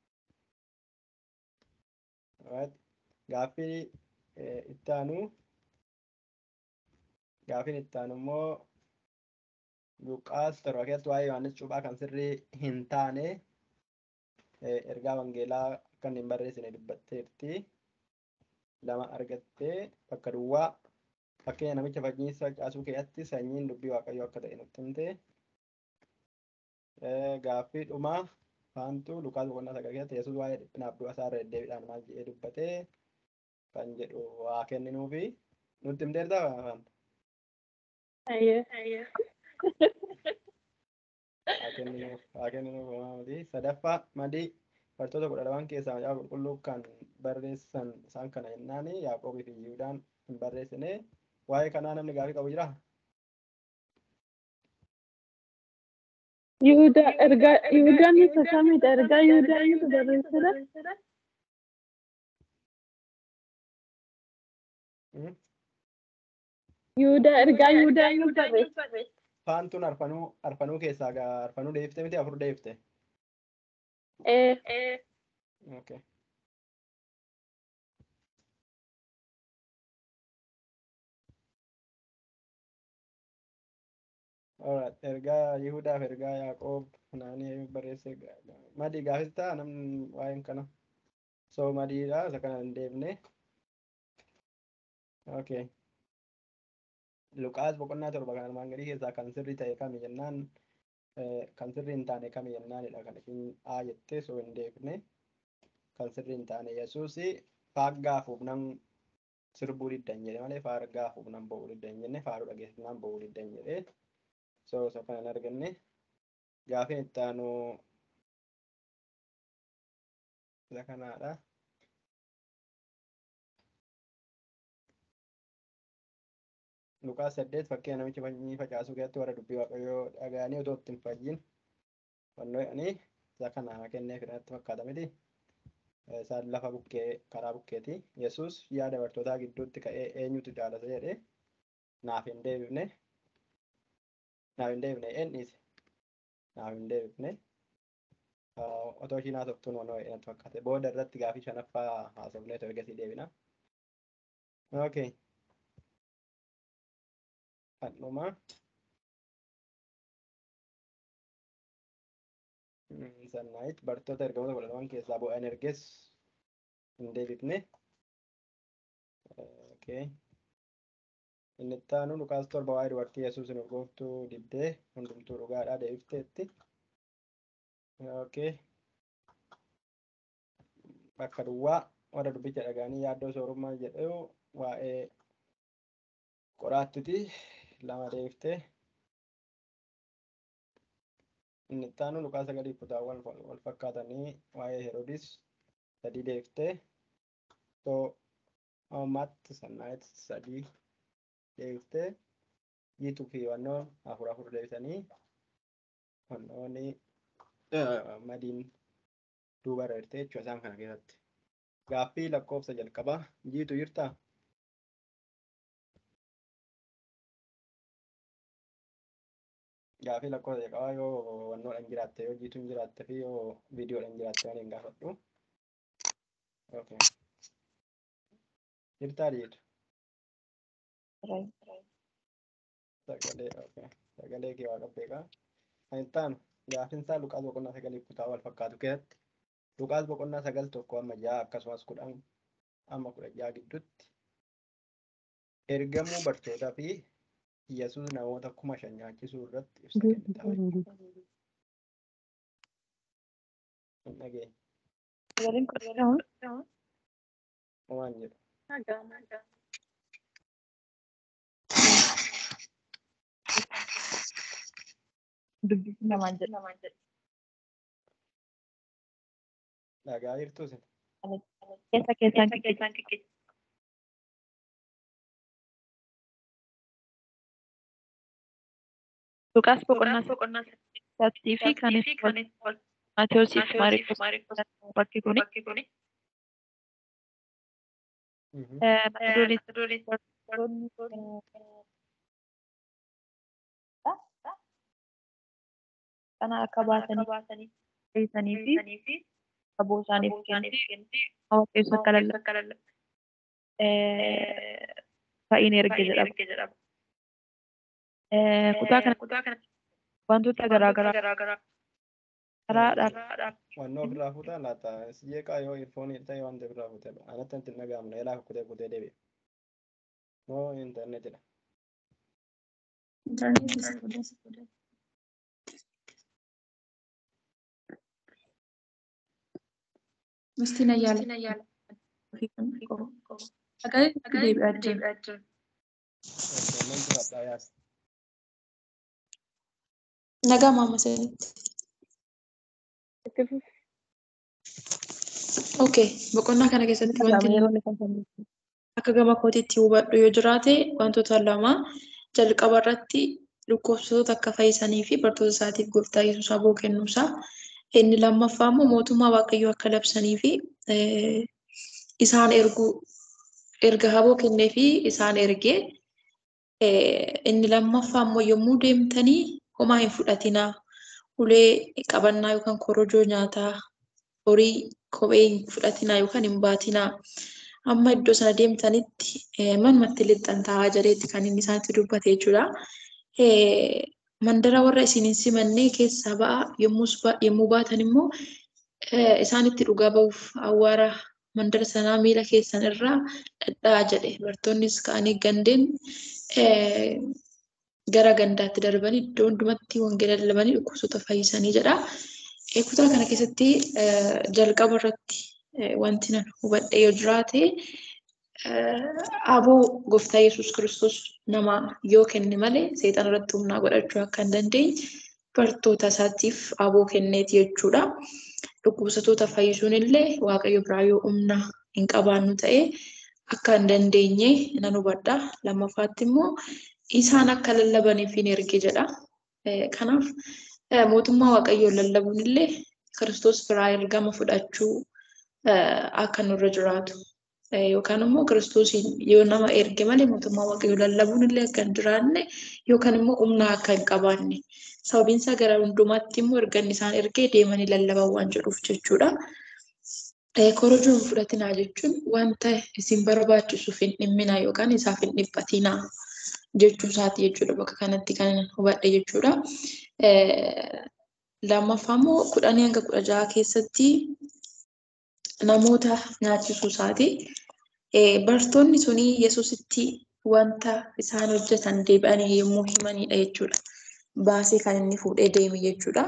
gaaffii itti aanu gaaffiin itti aanu immoo Luqaas torba keessatti waa'ee Yohaannis cuuphaa kan sirrii hin taane ergaa wangeelaa akka hin barreessine dubbatteerti. Lama argattee bakka duwwaa fakkeenya namicha fakkiinsa facaasuu keessatti sanyiin dubbii waaqayyoo akka ta'e nutti himte. Gaaffii dhumaa faantu Luqaas boqonnaa sagal keessatti Yesuus waa'ee dhiphinaaf du'a isaa irra deddeebiidhaan maal jedhee dubbatee kan jedhu waa kenninuufi nutti himteertaa faantu. haa kenninuuf homaamati sadaffaa madii bartoota kudha lamaan keessaa macaafa qulqulluu kan barreessan isaan kana jennaan yaaqoobii fi yihuudaan hin barreessine waa'ee kanaa namni gaafii qabu jira Yihudaa ergaa Yihudaan isa kamidha? Ergaa Yihudaan isa barreessedha? Yihudaa ergaa Yihudaan isa barreesse. faantuun arfanuu arfanuu keessaa gaa arfanuu deebifte miti afur deebifte Eh, okay. Alright, ergaa Yihudaaf ergaa Yaaqoob naanii barreesse madii gaafista namni waa'een kana so madiidha isa kana hin deebine okay. Luqaas boqonnaa torba kan armaan gadii keessaa kan sirrii ta'e kami jennaan kan sirrii hin taane kami jennaanidha kan isin haa jettee so hin deebine kan sirrii hin taane Yesuus faaggaa fuufnan sirbuu diddan jedhe malee faaggaa fuufnan bo'uu diddan hin jenne faaruu dhageessisnaan bo'uu diddan jedhe so isa kana hin arganne gaafiin itti aanu isa kanaadha. Luqaas saddeet fakkii namichi sanyii facaasuu keessatti warra dubbii waaqayyoo dhaga'anii otoo itti hin fayyin fannoo jedhanii isa kana kennee fidhatti fakkaata miti. Isaan lafa bukkee karaa bukkeeti. Yesuus yaada bartootaa gidduutti ka'ee eenyutu jaalata jedhee naaf hin deebifne naaf hin deebifne eenyis naaf hin deebifne otoo ishiin haasoftuun wanoo natti fakkaate booda irratti gaafii shanaffaa haasofnee ergasii deebina. Okay. Hadhuma. Sannaayit bartoota ergamoota kudha lamaan keessaa bu'an erges hin deebifne. Okay. Inni itti aanu Luqaas torba waa'ee dubartii Yesuus hin urgooftuu dibdee hundumtuu dhugaadhaa deebifteetti. Okay. Bakka duwwaa warra dubbicha dhaga'anii yaaddoo soorummaa jedhu waa'ee qoraattuti lama deebiftee. Inni itti aanu Luqaas sagalii kutaawwan wal fakkaatanii waa'ee Heroodis sadii deebiftee. So ammaatti sannaayit sadii deebiftee jiituu fi wannoon afur afur deebisanii wannoonni madiin duuba irra jirti jechuudha isaan kana keessatti. Gaaffii lakkoofsa jalqabaa jiitu jirtaa? Gaaffii lakkoofsa jalqabaa yoo wannoodhaan jiraatte yoo jiituun jiraatte fi yoo viidiyoodhaan jiraatte waan hin gaafadhu. Okay. Jirtaa jiitu? Sagalee okay. Sagalee kee waa qabbeeqaa. Kan itti aanu gaaffiin isaa Luqaas boqonnaa sagalii kutaa wal fakkaatu keessatti Luqaas boqonnaa sagal tokko amma ja'a akkasumas kudhan amma kudha ja'a gidduutti ergamuu bartootaa fi Yesuus namoota kuma shan nyaachisuu irratti ibsa kennita. Hin dhageenye. Sagaleen kudha Waan jedhu. dubbisi namaan jedha. Dhagaa jirtu isin. Keessa keessaan xiqqeessa. Luqaas boqonnaa sadii fi kan Maatiyoosis Maariikoos bakki kuni. Kana akka baasanii fayyisanii fi aboo isaaniif kennuuf hawa keessa akka lallabu. Fa'iin erge jedhama. Kutaa kana wantoota garaagaraa karaadhaaf Wannoo ofirraa fuutaa laata jeeqaa yoo irfoonii ta'e waan ta'e ofirraa fuutee anatti hin dhaga'amne elaa kutee kutee deebi'e. Moo intarneetidha. Mistiin ayyaala. Sagalee deebi'aa jira. Mantu fadhaa yaasa. Nagaa maama sanitti. Itti fufi. Okay, boqonnaa kana keessatti wanti yeroo inni kan akka gama kootiitti hubadhu yoo jiraate wantoota lama jalqaba irratti dhukkubsattoota akka fayyisanii fi bartoota isaatiif gooftaa Yesuus aboo kennuusaa. Inni lammaffaa immoo mootummaa Waaqayyoo akka labsanii fi isaan erguu erga aboo kennee fi isaan ergee inni lammaffaa immoo yommuu deemtanii homaa hin fudhatinaa. Ulee qabannaa yookaan korojoo nyaataa horii kophee hin fudhatinaa yookaan hin baatinaa. Amma iddoo sana deemtanitti manumatti lixxan taa'aa jireetti kan inni isaanitti dubbate jechuudha. Mandara warra isin hin simannee keessaa ba'a yommuu baatan immoo isaanitti dhugaa ba'uuf awwaara mandara sanaa miila keessan irraa dhadhaa jedhe. Bartoonnis ka'anii gandeen gara gandaatti darbanii iddoo hundumatti wangeela lallabanii dhukkubsattoota fayyisanii jedha. Kutaa kana keessatti jalqaba irratti wanti nan hubadhe yoo jiraate aboo gooftaa Yesuus Kiristoos nama yoo kenne malee seexan irratti humnaa godhachuu akka hin dandeenye bartoota isaatiif aboo kenneeti jechuudha. dhukkubsatoota fayyisuun illee waaqayyo biraa yoo humna hin qabaannu ta'e akka hin dandeenye nan hubadha. Lammaffaatti immoo isaan akka lallabaniif hin erge jedha. Kanaaf mootummaa waaqayyoon lallabuun illee Kiristoos biraa ergama fudhachuu akka nurra jiraatu yookaan immoo Kiristoosiin yoo nama erge malee mootummaa waaqayyoo lallabuun illee akka hin jiraanne yookaan immoo humna akka hin qabaanne sababiin isaa gara hundumaatti immoo erganni isaan ergee deemanii lallaban waan jedhuuf jechuudha. Korojoo hin fudhatinaa jechuun wanta isin barbaachisuuf hin dhimminaa yookaan isaaf hin dhiphatinaa jechuu isaati jechuudha bakka kanatti kan hubadhe jechuudha. Lammaffaa immoo kudhanii hanga kudha jaha keessatti namoota nyaachisuu isaati. Bartoonni suni Yesuusitti wanta isaan hojjetan deebi'anii yommuu himanidha jechuudha. Baasee kan inni fuudhee deeme jechuudha.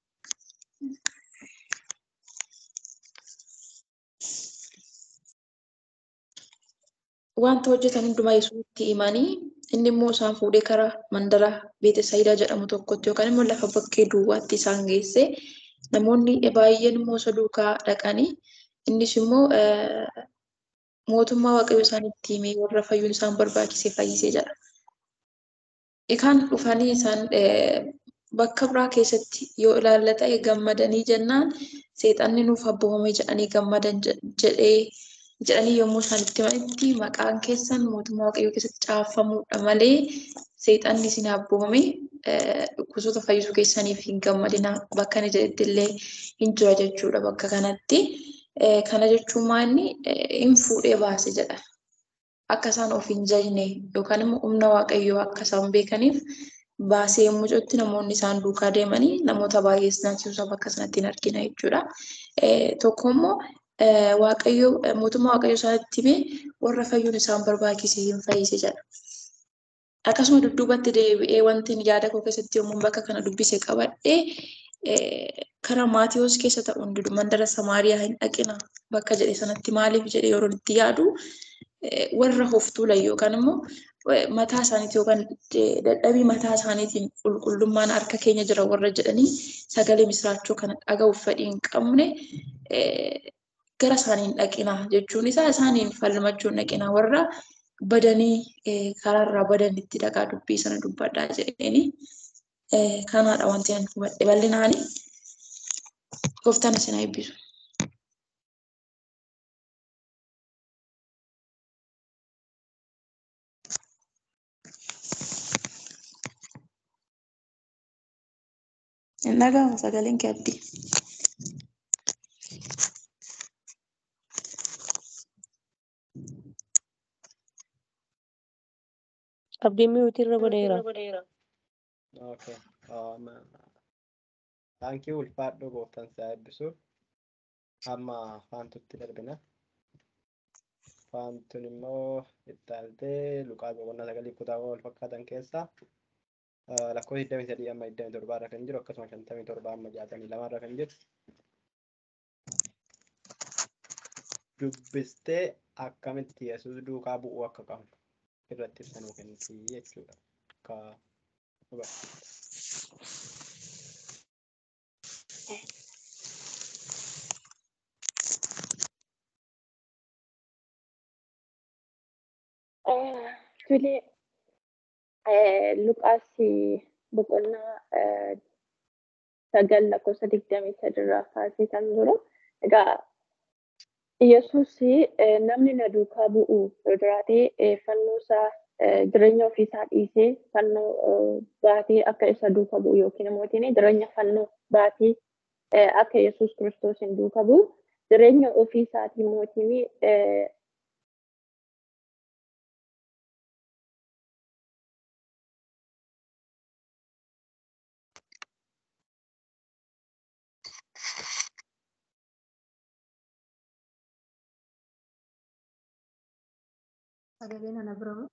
Wanta hojjetan hundumaa Yesuusitti himanii inni immoo isaan fuudhee karaa mandara Beetesaayidaa jedhamu tokkotti yookaan immoo lafa bakkee duwwaatti isaan geesse namoonni baay'een immoo isa duukaa dhaqanii innis immoo mootummaa waaqayyo isaanitti himee warra fayyuun isaan barbaachise fayyisee jedha. Kan dhufanii isaan bakka biraa keessatti yoo ilaalla ta'e gammadanii jennaan seexanni nuuf abboomame jedhanii gammadan jedhee jedhanii yommuu isaan itti himanitti maqaan keessan mootummaa waaqayyoo keessatti caaffamuudha malee seexanni isin abboomame dhukkubsattoota fayyisuu keessaniif hin gammadina bakka inni jedhetti illee hin jira jechuudha bakka kanatti. Kana jechuun maanni hin fuudhee baase jedha. Akka isaan of hin jajne yookaan immoo humna waaqayyoo akka isaan beekaniif baasee yommuu jedhutti namoonni isaan duukaa deemanii namoota baay'ee nyaachisuusaa bakka sanatti hin argina jechuudha. Tokko immoo waaqayyo mootummaa waaqayyo isaanitti himee warra fayyuun isaan barbaachise hin fayyise jedha. Akkasuma dudduubatti deebi'ee wanti yaada koo keessatti yommuu bakka kana dubbise qabadhee karaa Maatiyoos keessa ta'uun didu mandara Samaariyaa hin dhaqina bakka jedhe sanatti maaliif jedhee yeroo itti yaadu warra hoftuulan yookaan immoo mataa isaaniitiin yookaan dadhabii mataa isaaniitiin qulqullummaan harka keenya jira warra jedhanii sagalee misiraachoo kana dhaga'uuf fedhii hin qabne gara isaaniin dhaqina jechuun isaa isaaniin falmachuun dhaqina warra badanii karaarraa badanitti dhaqaa dubbii sana dubbadhaa jedheeni kanaadha wanti ani hubadhe bal'inaani gooftaan isin haa eebbisu. Hin dhaga'amu sagaleen kee abdii. Abdiin miyuutii irra godheera. Okay. Um, thank you ulfaadhoo gooftaan si haa eebbisu. Amma faantutti darbina. Faantun immoo itti aantee Luqaa boqonnaa sagalii kutaawwan wal fakkaatan keessaa lakkoofsa 23 amma 27 irra kan jiru akkasuma 57 amma 62 irra kan jiru. Dubbistee akkamitti Yesuus duukaa bu'uu akka qabnu irratti ibsa nuu kenniti jechuudha. Akka hubattu. Tole Luqaas boqonnaa sagal lakkoofsa digdamii sadirraa kaasee kan jiru. Egaa Yesuus namni na duukaa bu'u yoo jiraate fannoo isaa jireenya ofiisaa dhiisee fannoo baatee akka isa duuka bu'u yookiin immoo jireenya fannoo baatee akka Yesuus Kiristoos hin duuka bu'u jireenya ofiisaatii mootiin Sagaleen ana bira moo?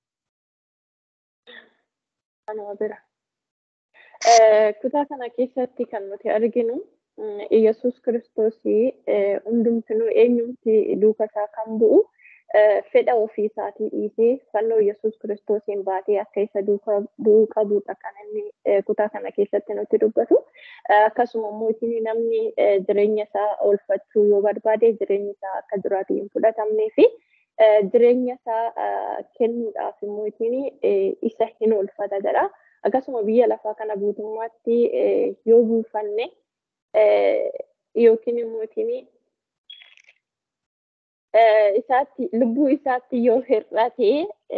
Anuma bira. Kutaa kana keessatti kan nuti arginu Yesuus Kiristoos hundumtinuu eenyumti duuka isaa kan bu'u fedha ofii isaatii dhiisee fannoo Yesuus kiristoosiin baatee akka isa du'uu qabudha kan inni kutaa kana keessatti nutti dubbatu. Akkasuma immoo namni jireenya isaa oolfachuu yoo barbaade jireenyi isaa akka jiraatu hin fudhatamnee fi jireenya isaa kennuudhaaf immoo isa hin oolfata jedha. Akkasuma biyya lafaa kana guutummaatti yoo buufanne yookiin immoo isaatti lubbuu isaatti yoo hir'ate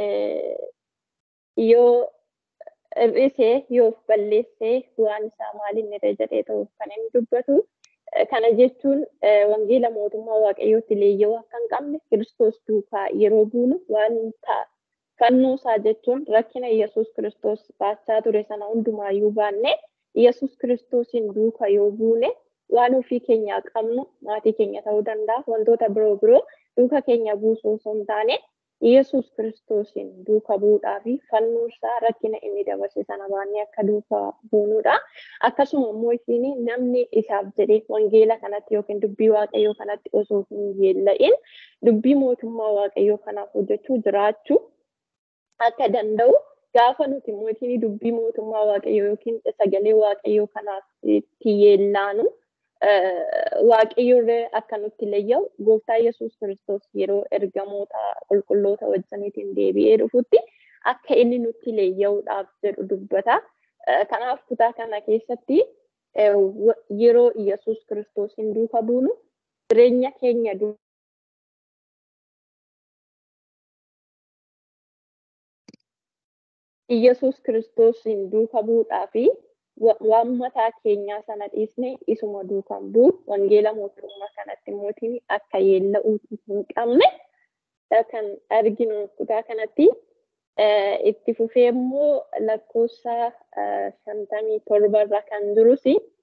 yoo hir'ise yoo balleesse waan isaa maaliin irra jedhee ta'uuf kan inni dubbatu. Kana jechuun wangeela mootummaa waaqayyootti leeyyoo akka hin qabne kiristoos duukaa yeroo buunu wanta fannoo isaa jechuun rakkina Yesuus kiristoos baachaa ture sana hundumaayyuu baanne Yesuus kiristoosiin duuka yoo buune waan ofii keenyaa qabnu maatii keenya ta'uu danda'a wantoota biroo biroo duuka keenya buusuu osoo hin taane Yesuus kiristoosiin duuka bu'uudhaa fi fannoo isaa rakkina inni dabarse sana baannee akka duuka buunuudha. Akkasuma immoo isiin namni isaaf jedhee wangeela kanatti yookiin dubbii waaqayyoo kanatti osoo hin yeella'in dubbii mootummaa waaqayyoo kanaaf hojjechuu jiraachuu akka danda'u gaafa nuti mootiin dubbii mootummaa waaqayyoo yookiin sagalee waaqayyoo kanaaf itti yeellaanu waaqayyoorree akka nutti leeyya'u gooftaa Yesuus kiristoos yeroo ergamoota qulqulloota wajjiniitiin deebi'ee dhufutti akka inni nutti leeyya'uudhaaf jedhu dubbata. Kanaaf kutaa kana keessatti yeroo Yesuus kiristoosiin duuka buunu jireenya keenya Yesuus kiristoosiin duuka bu'uudhaa fi waan mataa keenyaa sana dhiisne isuma duukaan bu'u wangeela mootummaa kanatti mootiin akka yeella'uu hin qabne kan arginu kutaa kanatti itti fufee immoo lakkoofsa shantamii torbarra kan jirus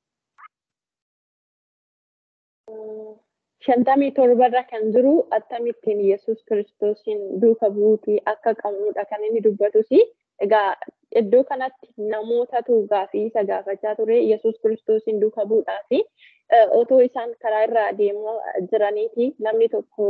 shantamii torbarra kan jiru akkamittiin Yesuus kiristoosiin duuka buutii akka qabnudha kan inni dubbatus egaa iddoo kanatti namootatu gaafii isa gaafachaa ture Yesuus kiristoosiin duuka bu'uudhaa fi otoo isaan karaa irra adeemaa jiraniiti namni tokko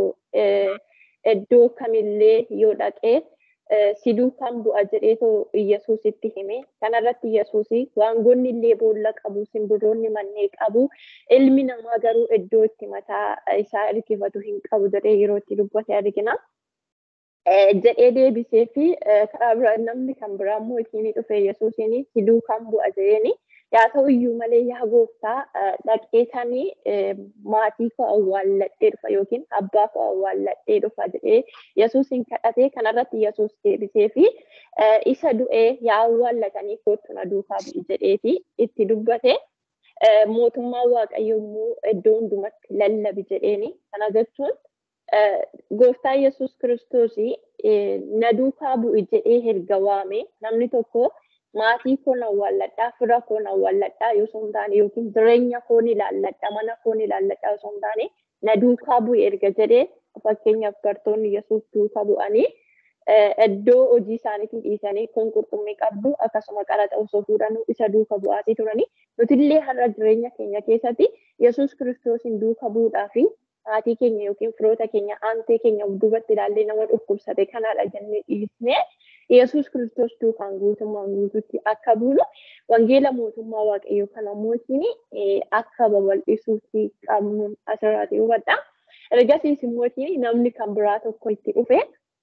iddoo kamillee yoo dhaqee si duukaan bu'a jedheetoo Yesuusitti hime kanarratti Yesuusi waangoonni illee boolla qabu simbirroonni mannee qabu ilmi namaa garuu iddoo itti mataa isaa hirkifatu hin qabu jedhee yeroo itti dubbate argina. jedhee deebisee fi karaa biraa namni kan biraa immoo isiin dhufe Yesuusiin si duukaan bu'a jedheeni yaa ta'u iyyuu malee yaa gooftaa dhaqeetanii maatii koo awwaalladhee dhufa yookiin abbaa koo awwaalladhee dhufa jedhee Yesuusiin kadhatee kanarratti Yesuus deebisee fi isa du'ee yaa awwaallatanii kootu na duukaa bu'i jedheeti itti dubbate. Mootummaa Waaqayyoo immoo iddoo hundumatti lallabi jedheeni kana jechuun gooftaa Yesuus kiristoos na duukaa bu'i jedhee erga waame namni tokko maatii koo na awwaalladhaa fira koo na awwaalladhaa osoo hin taane yookiin jireenya koo ni ilaalladha mana koo ni ilaalladha osoo hin taane na duukaa bu'i erga jedhee fakkeenyaaf bartoonni Yesuus duukaa bu'anii iddoo hojii isaaniitii dhiisanii kun qurxummii qabdu akkasuma qaraxa osoo fuudhanuu isa duuka bu'aatii turanii nutillee har'a jireenya keenya keessatti Yesuus kiristoosiin duuka bu'uudhaa fi maatii keenya yookiin firoota keenya aantee keenya duubatti ilaallee nama dhukkubsate kanaadha jennee dhiisnee Yesuus kiristoos duukaan guutummaan guutuutti akka buunu wangeela mootummaa waaqayyoo kana mootiin akka babal'isuutti qabnu asirraati hubadha. Ergasiis immootiin namni kan biraa tokko itti dhufe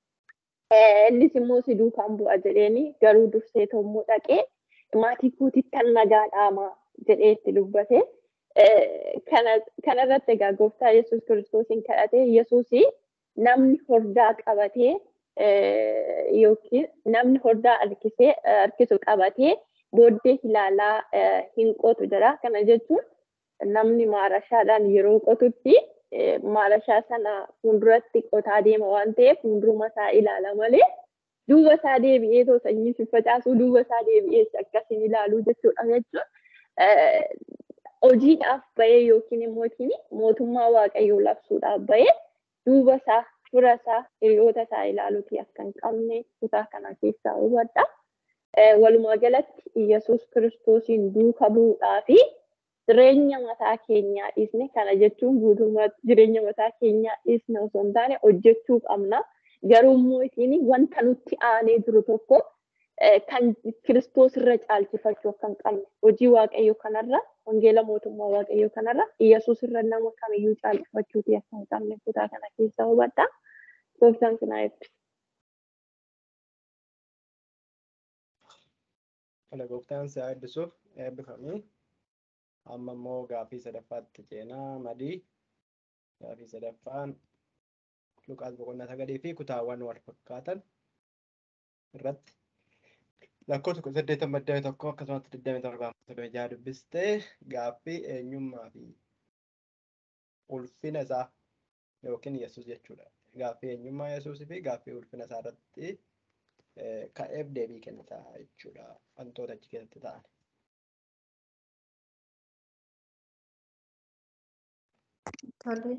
innis immoo si duukaan bu'a jedheeni garuu dursee immoo dhaqee maatii kootitti nagaa dhaamaa jedhee itti dubbate. kanarratti egaa gooftaa Yesuus kiristoosiin kadhatee Yesuusii namni hordaa qabatee yookiin namni hordaa harkisee harkisu qabatee booddee ilaalaa hin qotu jedha. Kana jechuun namni maarashaadhaan yeroo qotutti maarashaa sana fuulduratti qotaa deema waan ta'eef fuulduruma isaa ilaala malee duuba isaa deebi'ee too sanyii si facaasuu duuba isaa deebi'ee akkasiin ilaaluu jechuudha jechuun. hojiidhaaf bahee yookiin immoo mootummaa waaqayyoo labsuudhaaf bahee duuba isaa fira isaa hiriyoota isaa ilaaluuti akka hin qabne kutaa kana keessaa hubadha. Walumaa galatti Yesuus kiristoosiin duuka bu'uudhaa fi jireenya mataa keenyaa dhiisne kana jechuun guutummaatti jireenya mataa keenyaa dhiisne osoo hin taane hojjechuu qabna. Garuu immoo isiin wanta nutti aanee jiru tokko kan kiristoos irra caalchifachuu akka hin qabne hojii waaqayyoo kanarra wangeela mootummaa waaqayyoo kanarra Iyyasuus irra nama kamiyyuu caalchifachuuti akka hin qabne kutaa kana keessa hubadha. Gooftaan sinaa eebbisa. Kana gooftaan si eebbisuuf eebbifamii. Amma immoo gaaffii sadaffaatti ceenaa madii. Gaaffii sadaffaan Luqaas boqonnaa sagalii fi kutaawwan wal fakkaatan irratti lakkoofsa kudha saddeetan maddee tokko akkasumas digdami torbaan soddomii jaha dubbistee gaaffii eenyummaa fi ulfina isaa yookiin Yesuus jechuudha. Gaaffii eenyummaa Yesuusii fi gaaffii ulfina isaa irratti ka'eef deebii kennita jechuudha wantoota achi keessatti ta'an. Tole,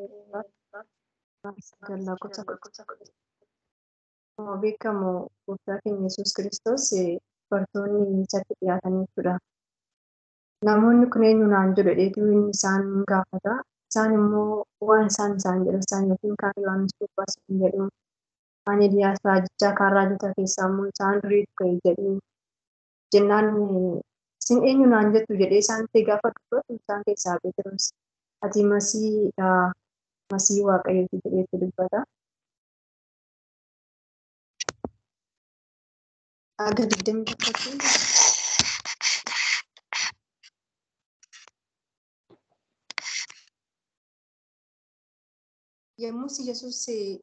sagal lakkoofsa kudha Akkuma beekamu gooftaa keenya Yesuus Kiristoos bartoonni isatti dhiyaatanii jechuudha. Namoonni kun eenyu naan jedhu dheetuu inni isaan gaafata. Isaan immoo waan isaan isaan jedhan isaan yookiin kaan Yohaannis Cuuphaas hin jedhu. Kaan Eeliyaas raajichaa kaan raajota keessaa immoo isaan duriitu ka'e jedhu. Jennaan isin eenyu naan jettu jedhee isaanitti gaafa dubbatu isaan keessaa Phexros ati masiidha masii waaqayyooti jedheetti dubbata. Aga digdami tokkotti yommus Yesuus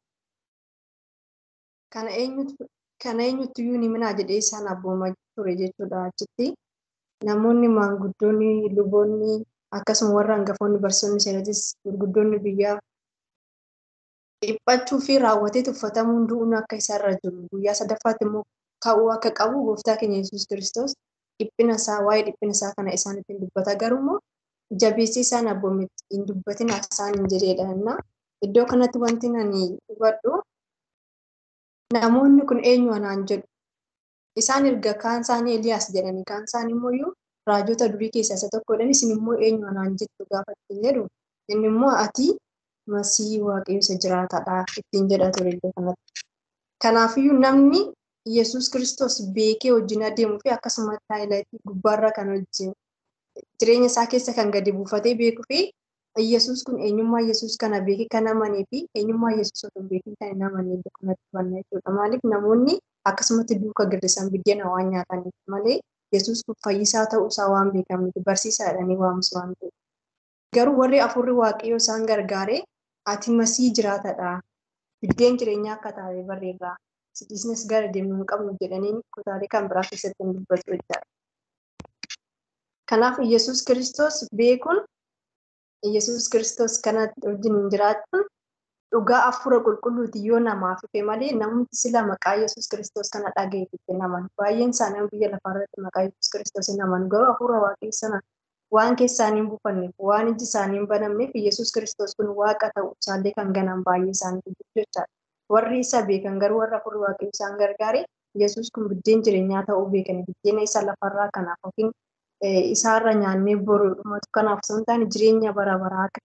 kana eenyutu kana eenyutti iyyuu ni minaa jedhee isaan abboomaa ture jechuudha achitti. Namoonni maanguddoonni luboonni akkasuma warra hangafoonni barsiisonni seeratis gurguddoonni biyyaa dhiphachuu fi raawwatee tuffatamuun du'uun akka isaarra jiru guyyaa sadaffaatti immoo ka'uu akka qabu gooftaa keenya Yesuus Kiristoos dhiphina isaa waa'ee dhiphina isaa kana isaanitti hin dubbata garuu immoo jabeessee isaan abboome hin dubbatin isaan hin jedheedha innaa iddoo kanatti wanti ani hubadhu namoonni kun eenyu anaan jedhu isaan erga kaan isaanii Eliyaas jedhanii kaan isaanii immoo raajota durii keessaa isa tokkodha isin immoo eenyu anaan jettu gaafa ittiin jedhu inni immoo ati masii waaqayyo isa jiraataadha ittiin jedha ture iddoo kanatti. Kanaafiyyuu namni Yesuus Kiristoos beekee wajjin adeemuu fi akkasuma taayilaaytii gubbaarra kan hojjin jireenya isaa keessa kan gadi buufatee beekuu fi Yesuus kun eenyummaa Yesuus kana beekee kan amanee fi eenyummaa Yesuus otoo beekee kan hin amanne iddoo kanatti hubanna jechuudha. Maaliif namoonni akkasumatti duuka girdisan biddeena waan nyaataniif malee Yesuus kun fayyisaa ta'uu isaa waan beekamniif barsiisaa jedhanii waamusu waan ta'eef. Garuu warri afurri waaqayyoo isaan gargaaree ati masii jiraatadha. Biddeen jireenyaa akka taate barreerraa. Sidiisnes gara deemnu hin qabnu jedhanii kutaalee kan biraa keessatti hin dubbatu jechaadha. Kanaaf Yesuus Kiristoos beekuun Yesuus Kiristoos kanatti wajjin hin jiraachuun dhugaa hafuura qulqulluuti yoo namaaf ife malee namni sila maqaa Yesuus Kiristoos kana dhaga'eef itti naman. Baay'een isaanii biyya lafaarratti maqaa Yesuus Kiristoos hin naman. Garuu hafuura waaqayyo sana waan keessaanii hin buufanneef waan iji isaanii hin banamneef Yesuus Kiristoos kun waaqa ta'uu isaallee kan ganan baay'ee isaanii jechaadha. Warri isa beekan garuu warra hafuurri waaqayyo isaan gargaare Yesuus kun biddeen jireenyaa ta'uu beekani. Biddeena isa lafarraa kanaaf yookiin isaarra nyaannee boru dhumatu kanaaf osoo hin taane jireenya bara baraa akka